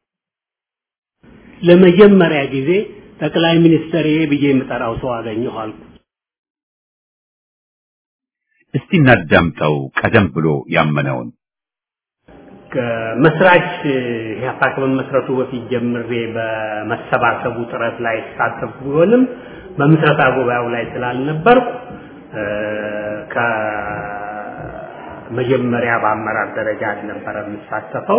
ለመጀመሪያ ጊዜ ጠቅላይ ሚኒስትር ብዬ የምጠራው ሰው አገኘሁ አልኩ። እስቲ እናዳምጠው ቀደም ብሎ ያመነውን መስራች ኢህአፓ ከመመስረቱ በፊት ጀምሬ በመሰባሰቡ ጥረት ላይ ተሳተፉ ቢሆንም በምስረታ ጉባኤው ላይ ስላልነበርኩ ከመጀመሪያ በአመራር ደረጃ አልነበረ የምሳተፈው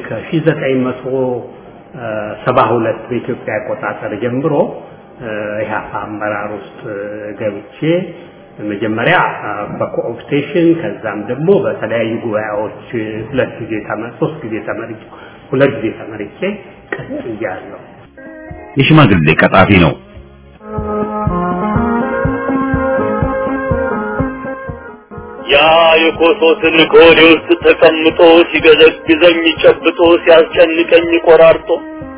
ከ1972 በኢትዮጵያ አቆጣጠር ጀምሮ ኢህአፓ አመራር ውስጥ ገብቼ መጀመሪያ በኮኦፕቴሽን ከዛም ደግሞ በተለያዩ ጉባኤዎች ሁለት ጊዜ ተመ- ሶስት ጊዜ ተመርጬ ሁለት ጊዜ ተመርጬ ቀጥያለሁ። የሽማግሌ ቀጣፊ ነው። ያ የኮሶ ትልቅ ሆዴ ውስጥ ተቀምጦ ሲገዘግዘኝ ጨብጦ ሲያስጨንቀኝ ቆራርጦ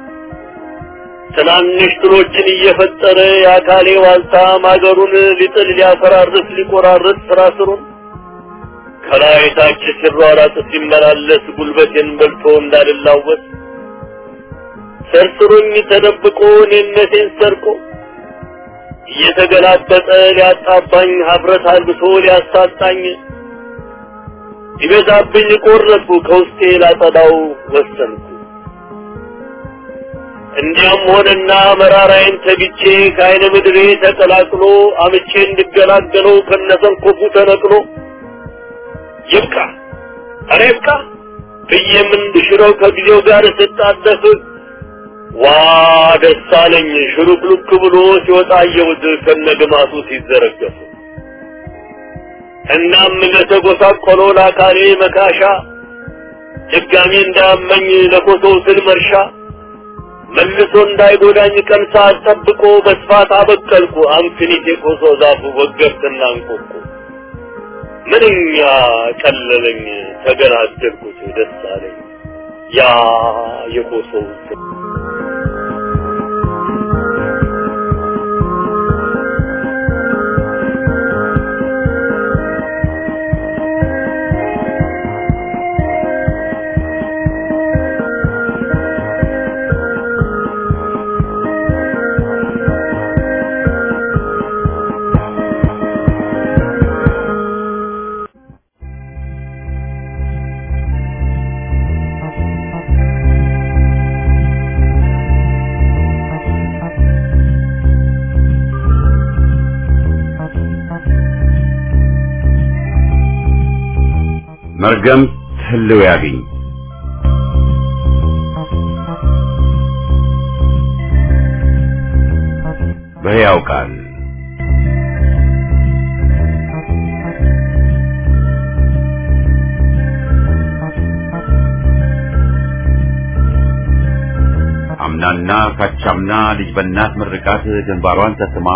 ትናንሽ ትሎችን እየፈጠረ የአካሌ ዋልታ ማገሩን ሊጥል ሊያፈራርስ ሊቆራርጥ ስራ ስሩን ከላይ ታች ሲሯራጥ ሲመላለስ ጉልበቴን በልቶ እንዳልላወስ ሰርስሮኝ ተደብቆ እኔነቴን ሰርቆ እየተገላበጠ ሊያጣባኝ ሀብረት አልብሶ ሊያሳጣኝ ይበዛብኝ ቆረጥኩ ከውስጤ ላጸዳው ወሰንኩ። እንዲያም ሆነና መራራዬን ተግቼ ከአይነ ምድሬ ተቀላቅሎ አምቼ እንድገላገለው ከነሰንኮፉ ተነቅሎ ይብቃ ኧረ ይብቃ ብዬም እንድሽረው ከጊዜው ጋር ስጣደፍ ዋ ደስ አለኝ ሽሉክሉክ ብሎ ሲወጣ አየሁት ከነግማቱ ሲዘረገፍ። እናም ለተጎሳቆለው ለአካሌ መካሻ ድጋሚ እንዳያመኝ ለኮሶው ስል መርሻ መልሶ እንዳይጎዳኝ ቀን ሰዓት ጠብቆ በስፋት አበቀልኩ አንክኒት የኮሶ ዛፉ ወገብትና እንቆቁ ምንኛ ቀለለኝ ተገላገልኩት ደስ አለኝ ያ የኮሶው ስል መርገም ህልው ያግኝ በሕያው ቃል አምናና ካቻምና ልጅ በእናት ምርቃት ግንባሯን ተስማ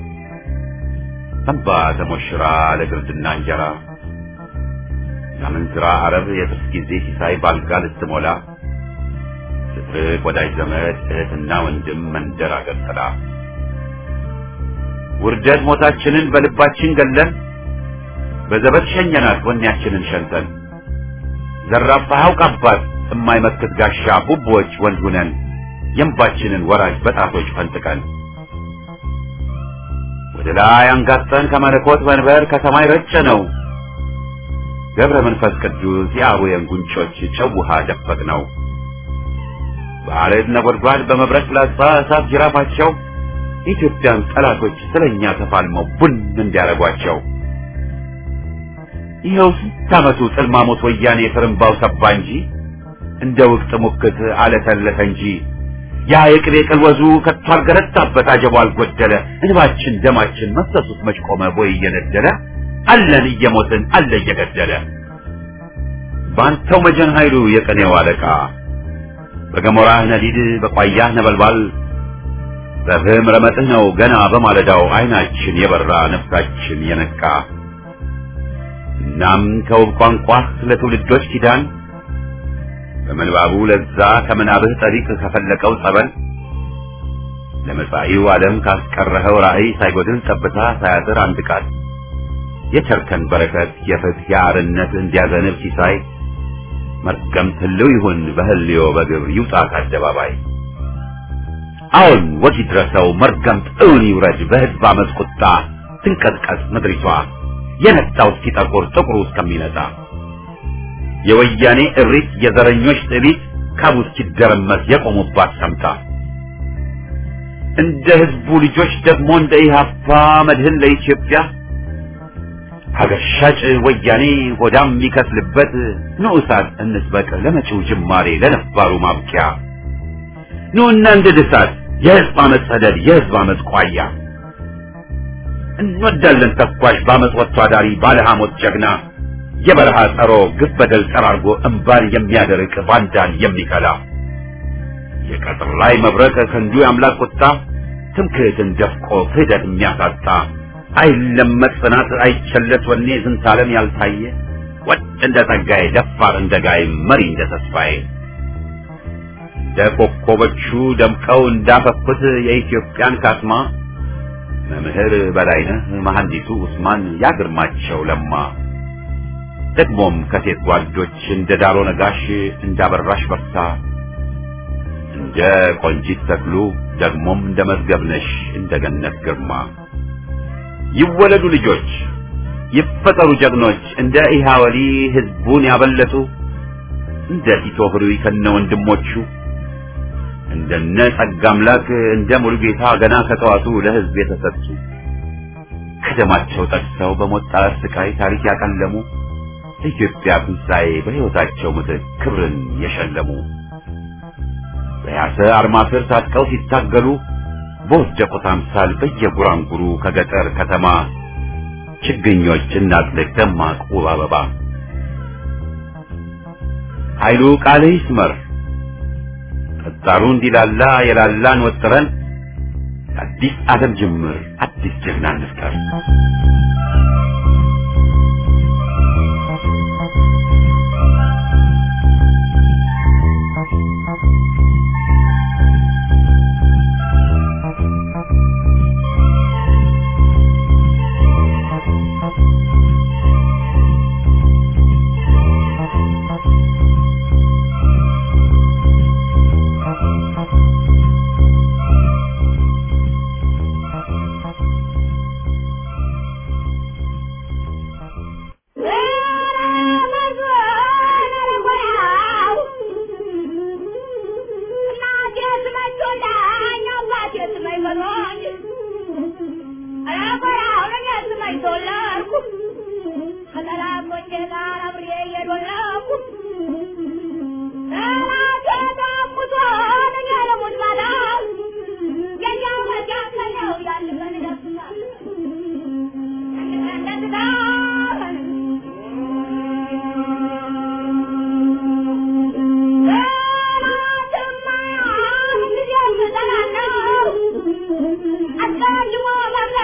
ሰንባ ተሞሽራ ለግርድና እንጀራ የአመንዝራ አረብ የጥርስ ጊዜ ሲሳይ ባልጋ ልትሞላ ስትርቅ ወዳጅ ዘመድ እህትና ወንድም መንደር አገር ጥላ ውርደት ሞታችንን በልባችን ገለን በዘበት ሸኘናት ወኔያችንን ሸንተን ዘራፋ አውቃባት የማይመክት ጋሻ ቡቦች ወንድ ሁነን የእንባችንን ወራጅ በጣቶች ፈንጥቀን ወደ ላይ አንጋጠን ከመለኮት መንበር ከሰማይ ረጨ ነው ገብረ መንፈስ ቅዱስ የአቡየን ጉንጮች ጨው ውሃ ደፈቅ ነው በአሬት ነጎድጓድ በመብረቅ ፍላጻ እሳት ጅራፋቸው የኢትዮጵያን ጠላቶች ስለኛ ተፋልመው ቡን እንዲያረጓቸው ይኸው ስንት ዓመቱ ጥልማሞት ወያኔ ፍርምባው ሰባ እንጂ እንደ ውቅት ሙክት አለተለተ እንጂ ያ የቅቤ ቅልወዙ ከቶ አልገረታበት አጀቡ አልጎደለ እንባችን ደማችን መሰሱት መች ቆመ ቦይ እየነደለ አለን እየሞትን አለ እየገደለ ባንተው መጀን ኃይሉ የቀኔው አለቃ በገሞራህ ነዲድ በቋያህ ነበልባል በፍህም ረመጥህ ነው ገና በማለዳው አይናችን የበራ ነፍሳችን የነቃ እናም ከውብ ቋንቋህ ለትውልዶች ኪዳን በምንባቡ ለዛ ከምናብህ ጠሪቅ ከፈለቀው ጸበል ለመጻኢው ዓለም ካስቀረኸው ራእይ ሳይጎድል ጠብታ ሳያጥር አንድ ቃል የቸርከን በረከት የፍትህ የአርነት እንዲያዘንብ ሲሳይ መርገምት ህልው ይሁን በህልዮ በግብር ይውጣ ከአደባባይ አሁን ወግ ይድረሰው መርገምት እውን ይውረድ በህዝብ አመፅ ቁጣ ትንቀጥቀጥ ምድሪቷ የነጣው እስኪጠቁር ጥቁሩ እስከሚነጣ የወያኔ እሪት የዘረኞች ጥቢት ካቡ እስኪደረመስ የቆሙባት ሰምታ እንደ ህዝቡ ልጆች ደግሞ እንደ ኢህአፓ መድህን ለኢትዮጵያ ሀገር ሻጭ ወያኔ ሆዳም የሚከስልበት ንዑሳት እንስበቅ ለመጪው ጅማሬ ለነባሩ ማብቂያ ኑና እንደ ድሳት የህዝብ አመፅ ሰደድ የህዝብ አመፅ ቋያ እንወዳለን ተኳሽ በአመፅ ወጥቶ አዳሪ ባለ ሐሞት ጀግና የበረሃ ጸሮ ግፍ በደል ጠራርጎ እምባን የሚያደርቅ ባንዳን የሚከላ የቀጥር ላይ መብረቅ ክንዱ የአምላክ ቁጣ ትምክህትን ደፍቆ ክህደት የሚያሳጣ አይለመጥ ጽናት አይቸለስ ወኔ ዝንታለም ያልታየ ወጥ እንደ ጸጋዬ ደፋር እንደ ጋይ መሪ እንደ ተስፋዬ እንደ ኮከቦቹ ደምቀው እንዳፈኩት የኢትዮጵያን ካስማ መምህር በላይነህ መሐንዲሱ ኡስማን ያግርማቸው ለማ ደግሞም ከሴት ጓዶች እንደ ዳሮ ነጋሽ እንዳበራሽ በርታ እንደ ቆንጂት ተክሉ ደግሞም እንደ መዝገብነሽ እንደ ገነት ግርማ ይወለዱ ልጆች ይፈጠሩ ጀግኖች እንደ ኢሃወሊ ህዝቡን ያበለጡ እንደ ቲቶ ህሩይ ከነ ወንድሞቹ እንደነ ጸጋ አምላክ እንደ ሙሉጌታ ገና ከጠዋቱ ለህዝብ የተሰጡ ከደማቸው ጠቅሰው በሞት ጣር ስቃይ ታሪክ ያቀለሙ ለኢትዮጵያ ትንሣኤ በሕይወታቸው ምትክ ክብርን የሸለሙ በያሰ አርማ ስር ታጥቀው ሲታገሉ በወደቁት አምሳል በየጉራንጉሩ ከገጠር ከተማ ችግኞች እናጥልቅ ደማቅ ውብ አበባ ኃይሉ ቃልህ ይስመር ጠጣሩ እንዲላላ የላላን ወጥረን አዲስ ዓለም ጅምር አዲስ ጀግና እንፍጠር።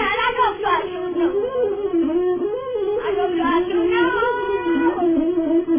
Thank you.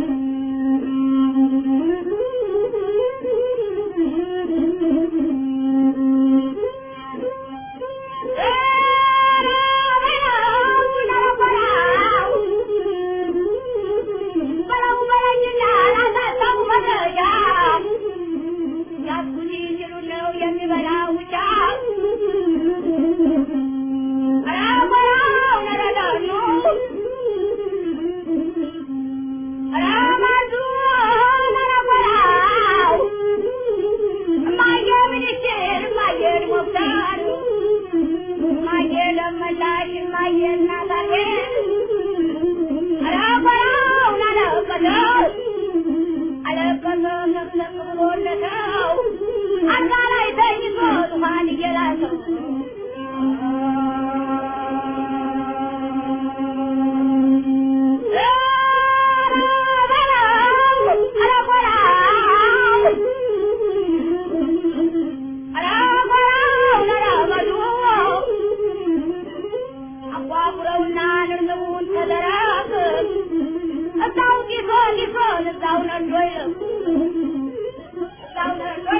አውረውና ንርንቡን ተደራረብ እዛው ጊዞን ጊዞን እዛው ነንዶይ እዛው ነንዶይ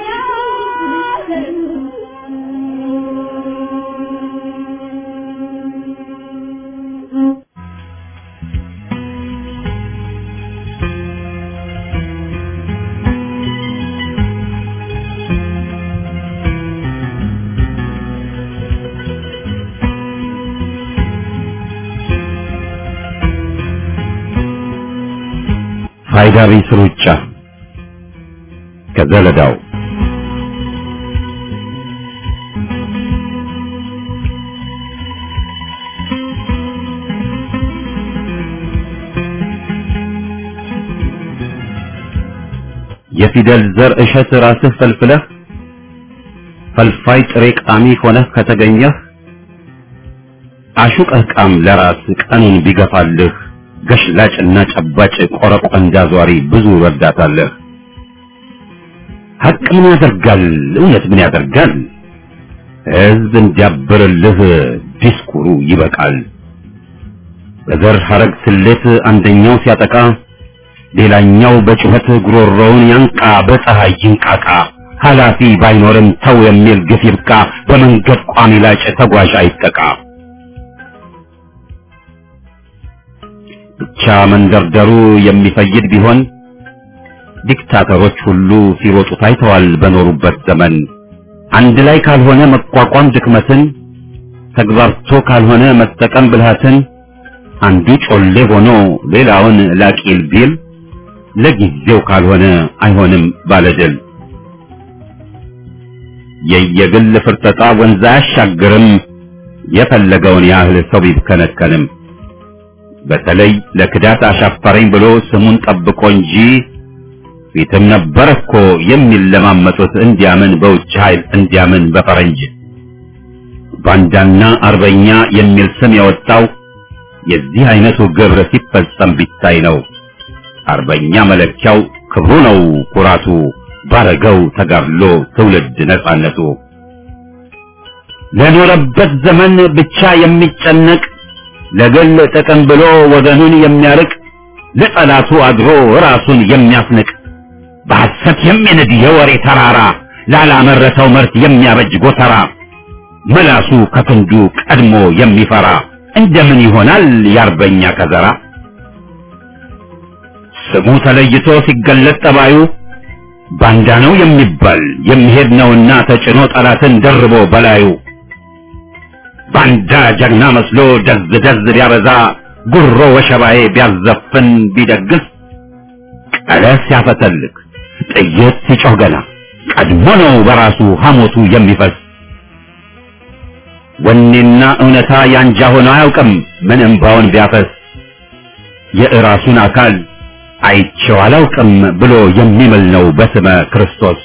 ፋይዳ ቢስ ሩጫ ከዘለዳው የፊደል ዘር እሸት ራስህ ፈልፍለህ ፈልፋይ ጥሬ ቃሚ ሆነህ ከተገኘህ አሹቀህ ቃም ለራስ ቀኑን ቢገፋልህ ገሽላጭና ጨባጭ ቆረቆንዳ ዟሪ ብዙ ረዳታለህ። ሀቅ ምን ያደርጋል? እውነት ምን ያደርጋል? ሕዝብ እንዲያብርልህ ዲስኩሩ ይበቃል። በዘር ሐረግ ስሌት አንደኛው ሲያጠቃ ሌላኛው በጩኸት ጉሮሮውን ያንቃ፣ በፀሐይ ይንቃቃ። ኃላፊ ባይኖርም ተው የሚል ግፍ ይብቃ። በመንገድ ቋሚ ላጭ ተጓዥ አይጠቃ። ብቻ መንደርደሩ የሚፈይድ ቢሆን ዲክታተሮች ሁሉ ሲሮጡ ታይተዋል በኖሩበት ዘመን። አንድ ላይ ካልሆነ መቋቋም ድክመትን፣ ተግባርቶ ካልሆነ መጠቀም ብልሃትን፣ አንዱ ጮሌ ሆኖ ሌላውን ላቂል ቢል ለጊዜው ካልሆነ አይሆንም ባለድል። የየግል ፍርጠጣ ወንዝ አያሻግርም የፈለገውን ያህል ሰው ቢብከነከንም። በተለይ ለክዳት አሻፈረኝ ብሎ ስሙን ጠብቆ እንጂ ፊትም ነበር እኮ የሚለማመጡት እንዲያምን በውጭ ኃይል እንዲያምን በፈረንጅ ባንዳና አርበኛ የሚል ስም የወጣው የዚህ አይነቱ ግብር ሲፈጸም ቢታይ ነው። አርበኛ መለኪያው ክብሩ ነው ኩራቱ፣ ባረገው ተጋድሎ ትውልድ ነጻነቱ። ለኖረበት ዘመን ብቻ የሚጨነቅ ለግል ጥቅም ብሎ ወገኑን የሚያርቅ ለጠላቱ አድሮ ራሱን የሚያስንቅ በሐሰት የሚንድ የወሬ ተራራ ላላመረተው ምርት የሚያበጅ ጎተራ መላሱ ከክንዱ ቀድሞ የሚፈራ እንደምን ይሆናል የአርበኛ ከዘራ? ስሙ ተለይቶ ሲገለጥ ጠባዩ ባንዳ ነው የሚባል የሚሄድ ነውና ተጭኖ ጠላትን ደርቦ በላዩ ባንዳ ጀግና መስሎ ደዝ ደዝ ቢያበዛ ጉሮ ወሸባዬ ቢያዘፍን ቢደግስ ቀለስ ሲያፈተልክ ጥይት ሲጮህ ገና ቀድሞ ነው በራሱ ሐሞቱ የሚፈስ ወኔና እውነታ ያንጃ ሆኖ አያውቅም ምን እምባውን ቢያፈስ የእራሱን አካል አይቼው አላውቅም ብሎ የሚምል ነው በስመ ክርስቶስ።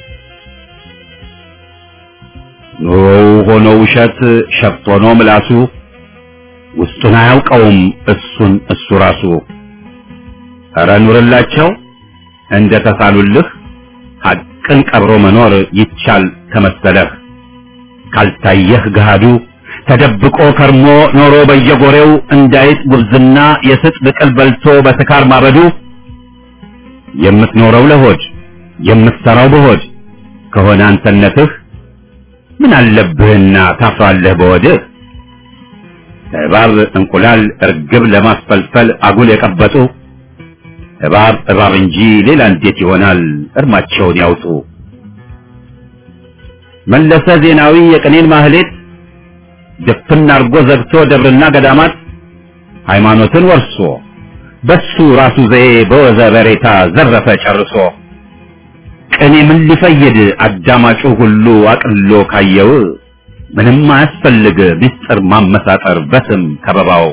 ኑሮው ሆኖ ውሸት ሸፍት ሆኖ ምላሱ ውስጡን አያውቀውም እሱን እሱ ራሱ። ኧረ ኑርላቸው እንደ ተሳሉልህ ሐቅን ቀብሮ መኖር ይቻል ከመሰለህ ካልታየህ ገሃዱ ተደብቆ ከርሞ ኖሮ በየጎሬው እንዳይጥ ጉብዝና የስጥ ብቅል በልቶ በስካር ማበዱ የምትኖረው ለሆድ የምትሰራው በሆድ ከሆነ አንተነትህ ምን አለብህና ታፍራለህ በወድህ እባብ እንቁላል እርግብ ለማስፈልፈል አጉል የቀበጡ እባብ እባብ እንጂ ሌላ እንዴት ይሆናል እርማቸውን ያውጡ መለሰ ዜናዊ የቅኔን ማህሌት ድፍን አርጎ ዘግቶ ደብርና ገዳማት ሃይማኖትን ወርሶ በሱ ራሱ ዘዬ በወዘ በሬታ ዘረፈ ጨርሶ ቅኔ ምን ሊፈይድ አዳማጩ ሁሉ አቅሎ ካየው ምንም አያስፈልግ ምስጢር ማመሳጠር በስም ከበባው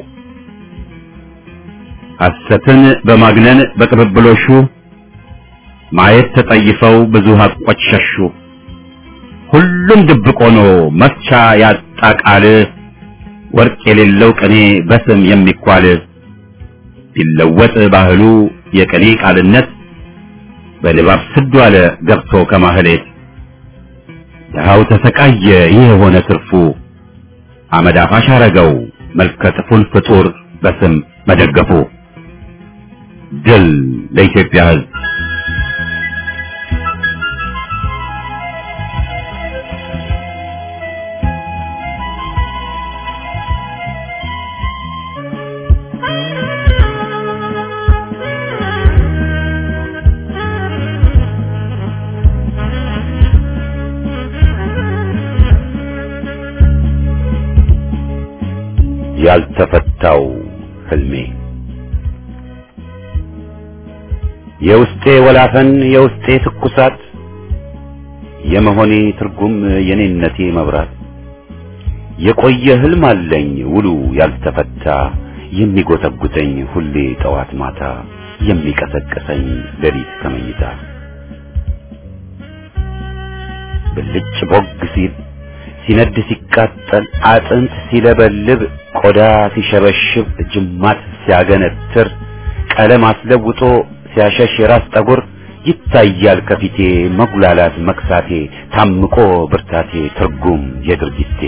ሐሰትን በማግነን በቅብብሎሹ ማየት ተጠይፈው ብዙ ሀቆች ሸሹ ሁሉም ድብቅ ሆኖ መፍቻ ያጣ ቃል ወርቅ የሌለው ቅኔ በስም የሚኳል ቢለወጥ ባህሉ የቅኔ ቃልነት በልባብ ስዱ አለ ገብቶ ከማህሌት ድሃው ተሰቃየ ይህ የሆነ ትርፉ አመድ አፋሽ አረገው መልከጥፉን ፍጡር በስም መደገፉ ድል ለኢትዮጵያ ሕዝብ። ያልተፈታው ህልሜ የውስጤ ወላፈን የውስጤ ትኩሳት የመሆኔ ትርጉም የኔነቴ መብራት የቆየ ህልም አለኝ ውሉ ያልተፈታ የሚጎተጉተኝ ሁሌ ጠዋት ማታ የሚቀሰቅሰኝ ሌሊት ከመኝታ ብልጭ ቦግ ሲል ሲነድ ሲቃጠል አጥንት ሲለበልብ ቆዳ ሲሸበሽብ ጅማት ሲያገነትር ቀለም አስለውጦ ሲያሸሽ የራስ ጠጉር ይታያል ከፊቴ መጉላላት መክሳቴ ታምቆ ብርታቴ ትርጉም የድርጊቴ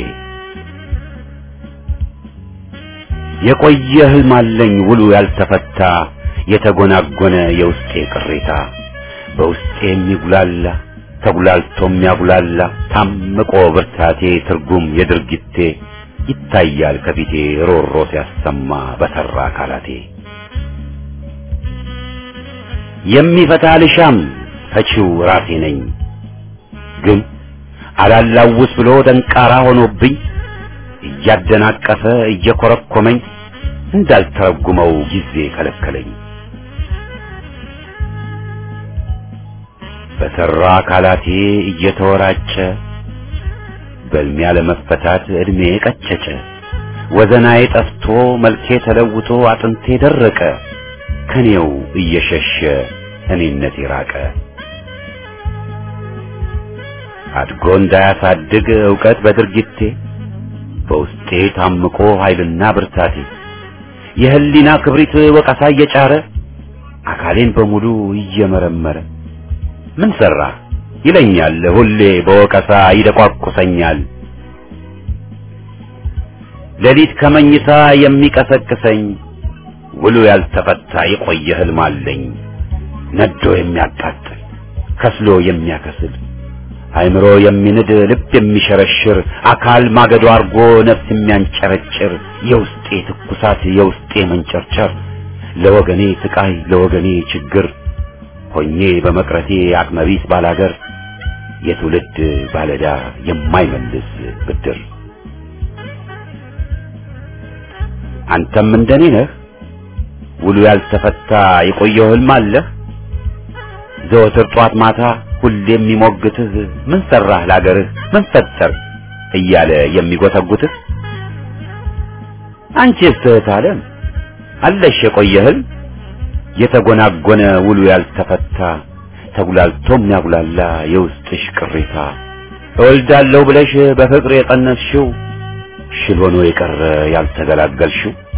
የቆየ ህልም አለኝ ውሉ ያልተፈታ የተጎናጎነ የውስጤ ቅሬታ በውስጤ የሚጉላላ ተጉላልቶ የሚያጉላላ ታምቆ ብርታቴ ትርጉም የድርጊቴ ይታያል ከፊቴ ሮሮ ሲያሰማ በሰራ አካላቴ የሚፈታ ልሻም ፈቺው ራሴ ነኝ ግን አላላውስ ብሎ ደንቃራ ሆኖብኝ እያደናቀፈ እየኮረኮመኝ እንዳልተረጉመው ጊዜ ከለከለኝ በሰራ አካላቴ እየተወራጨ በልሚያ ለመፈታት እድሜ ቀጨጨ ወዘናዬ ጠፍቶ መልኬ ተለውጦ አጥንቴ ደረቀ ከኔው እየሸሸ እኔነቴ ራቀ አድጎ እንዳያሳድግ ዕውቀት በድርጊቴ በውስጤ ታምቆ ኃይልና ብርታቴ የህሊና ክብሪት ወቀሳ እየጫረ አካሌን በሙሉ እየመረመረ ምን ሰራ ይለኛል ሁሌ በወቀሳ ይደቋቁሰኛል ሌሊት ከመኝታ የሚቀሰቅሰኝ ውሉ ያልተፈታ የቆየ ህልም አለኝ ነዶ የሚያቃጥል ከስሎ የሚያከስል አይምሮ የሚንድ ልብ የሚሸረሽር አካል ማገዶ አርጎ ነፍስ የሚያንጨረጭር የውስጤ ትኩሳት የውስጤ መንጨርጨር ለወገኔ ስቃይ ለወገኔ ችግር ሆኜ በመቅረቴ አቅመቢስ ባላገር የትውልድ ባለዳ የማይመልስ ብድር አንተም እንደኔ ነህ ውሉ ያልተፈታ የቆየው ህልም አለህ ዘወትር ጧት ማታ ሁሌ የሚሞግትህ ምን ሰራህ ላገርህ ምን ፈጠር እያለ የሚጎተጉትህ አንቺስ እህት ዓለም አለሽ የቆየ ህልም የተጎናጎነ ውሉ ያልተፈታ ተጉላልቶ የሚያጉላላ የውስጥሽ ቅሬታ እወልዳለሁ ብለሽ በፍቅር የጸነስሽው ሽል ሆኖ የቀረ ያልተገላገልሽው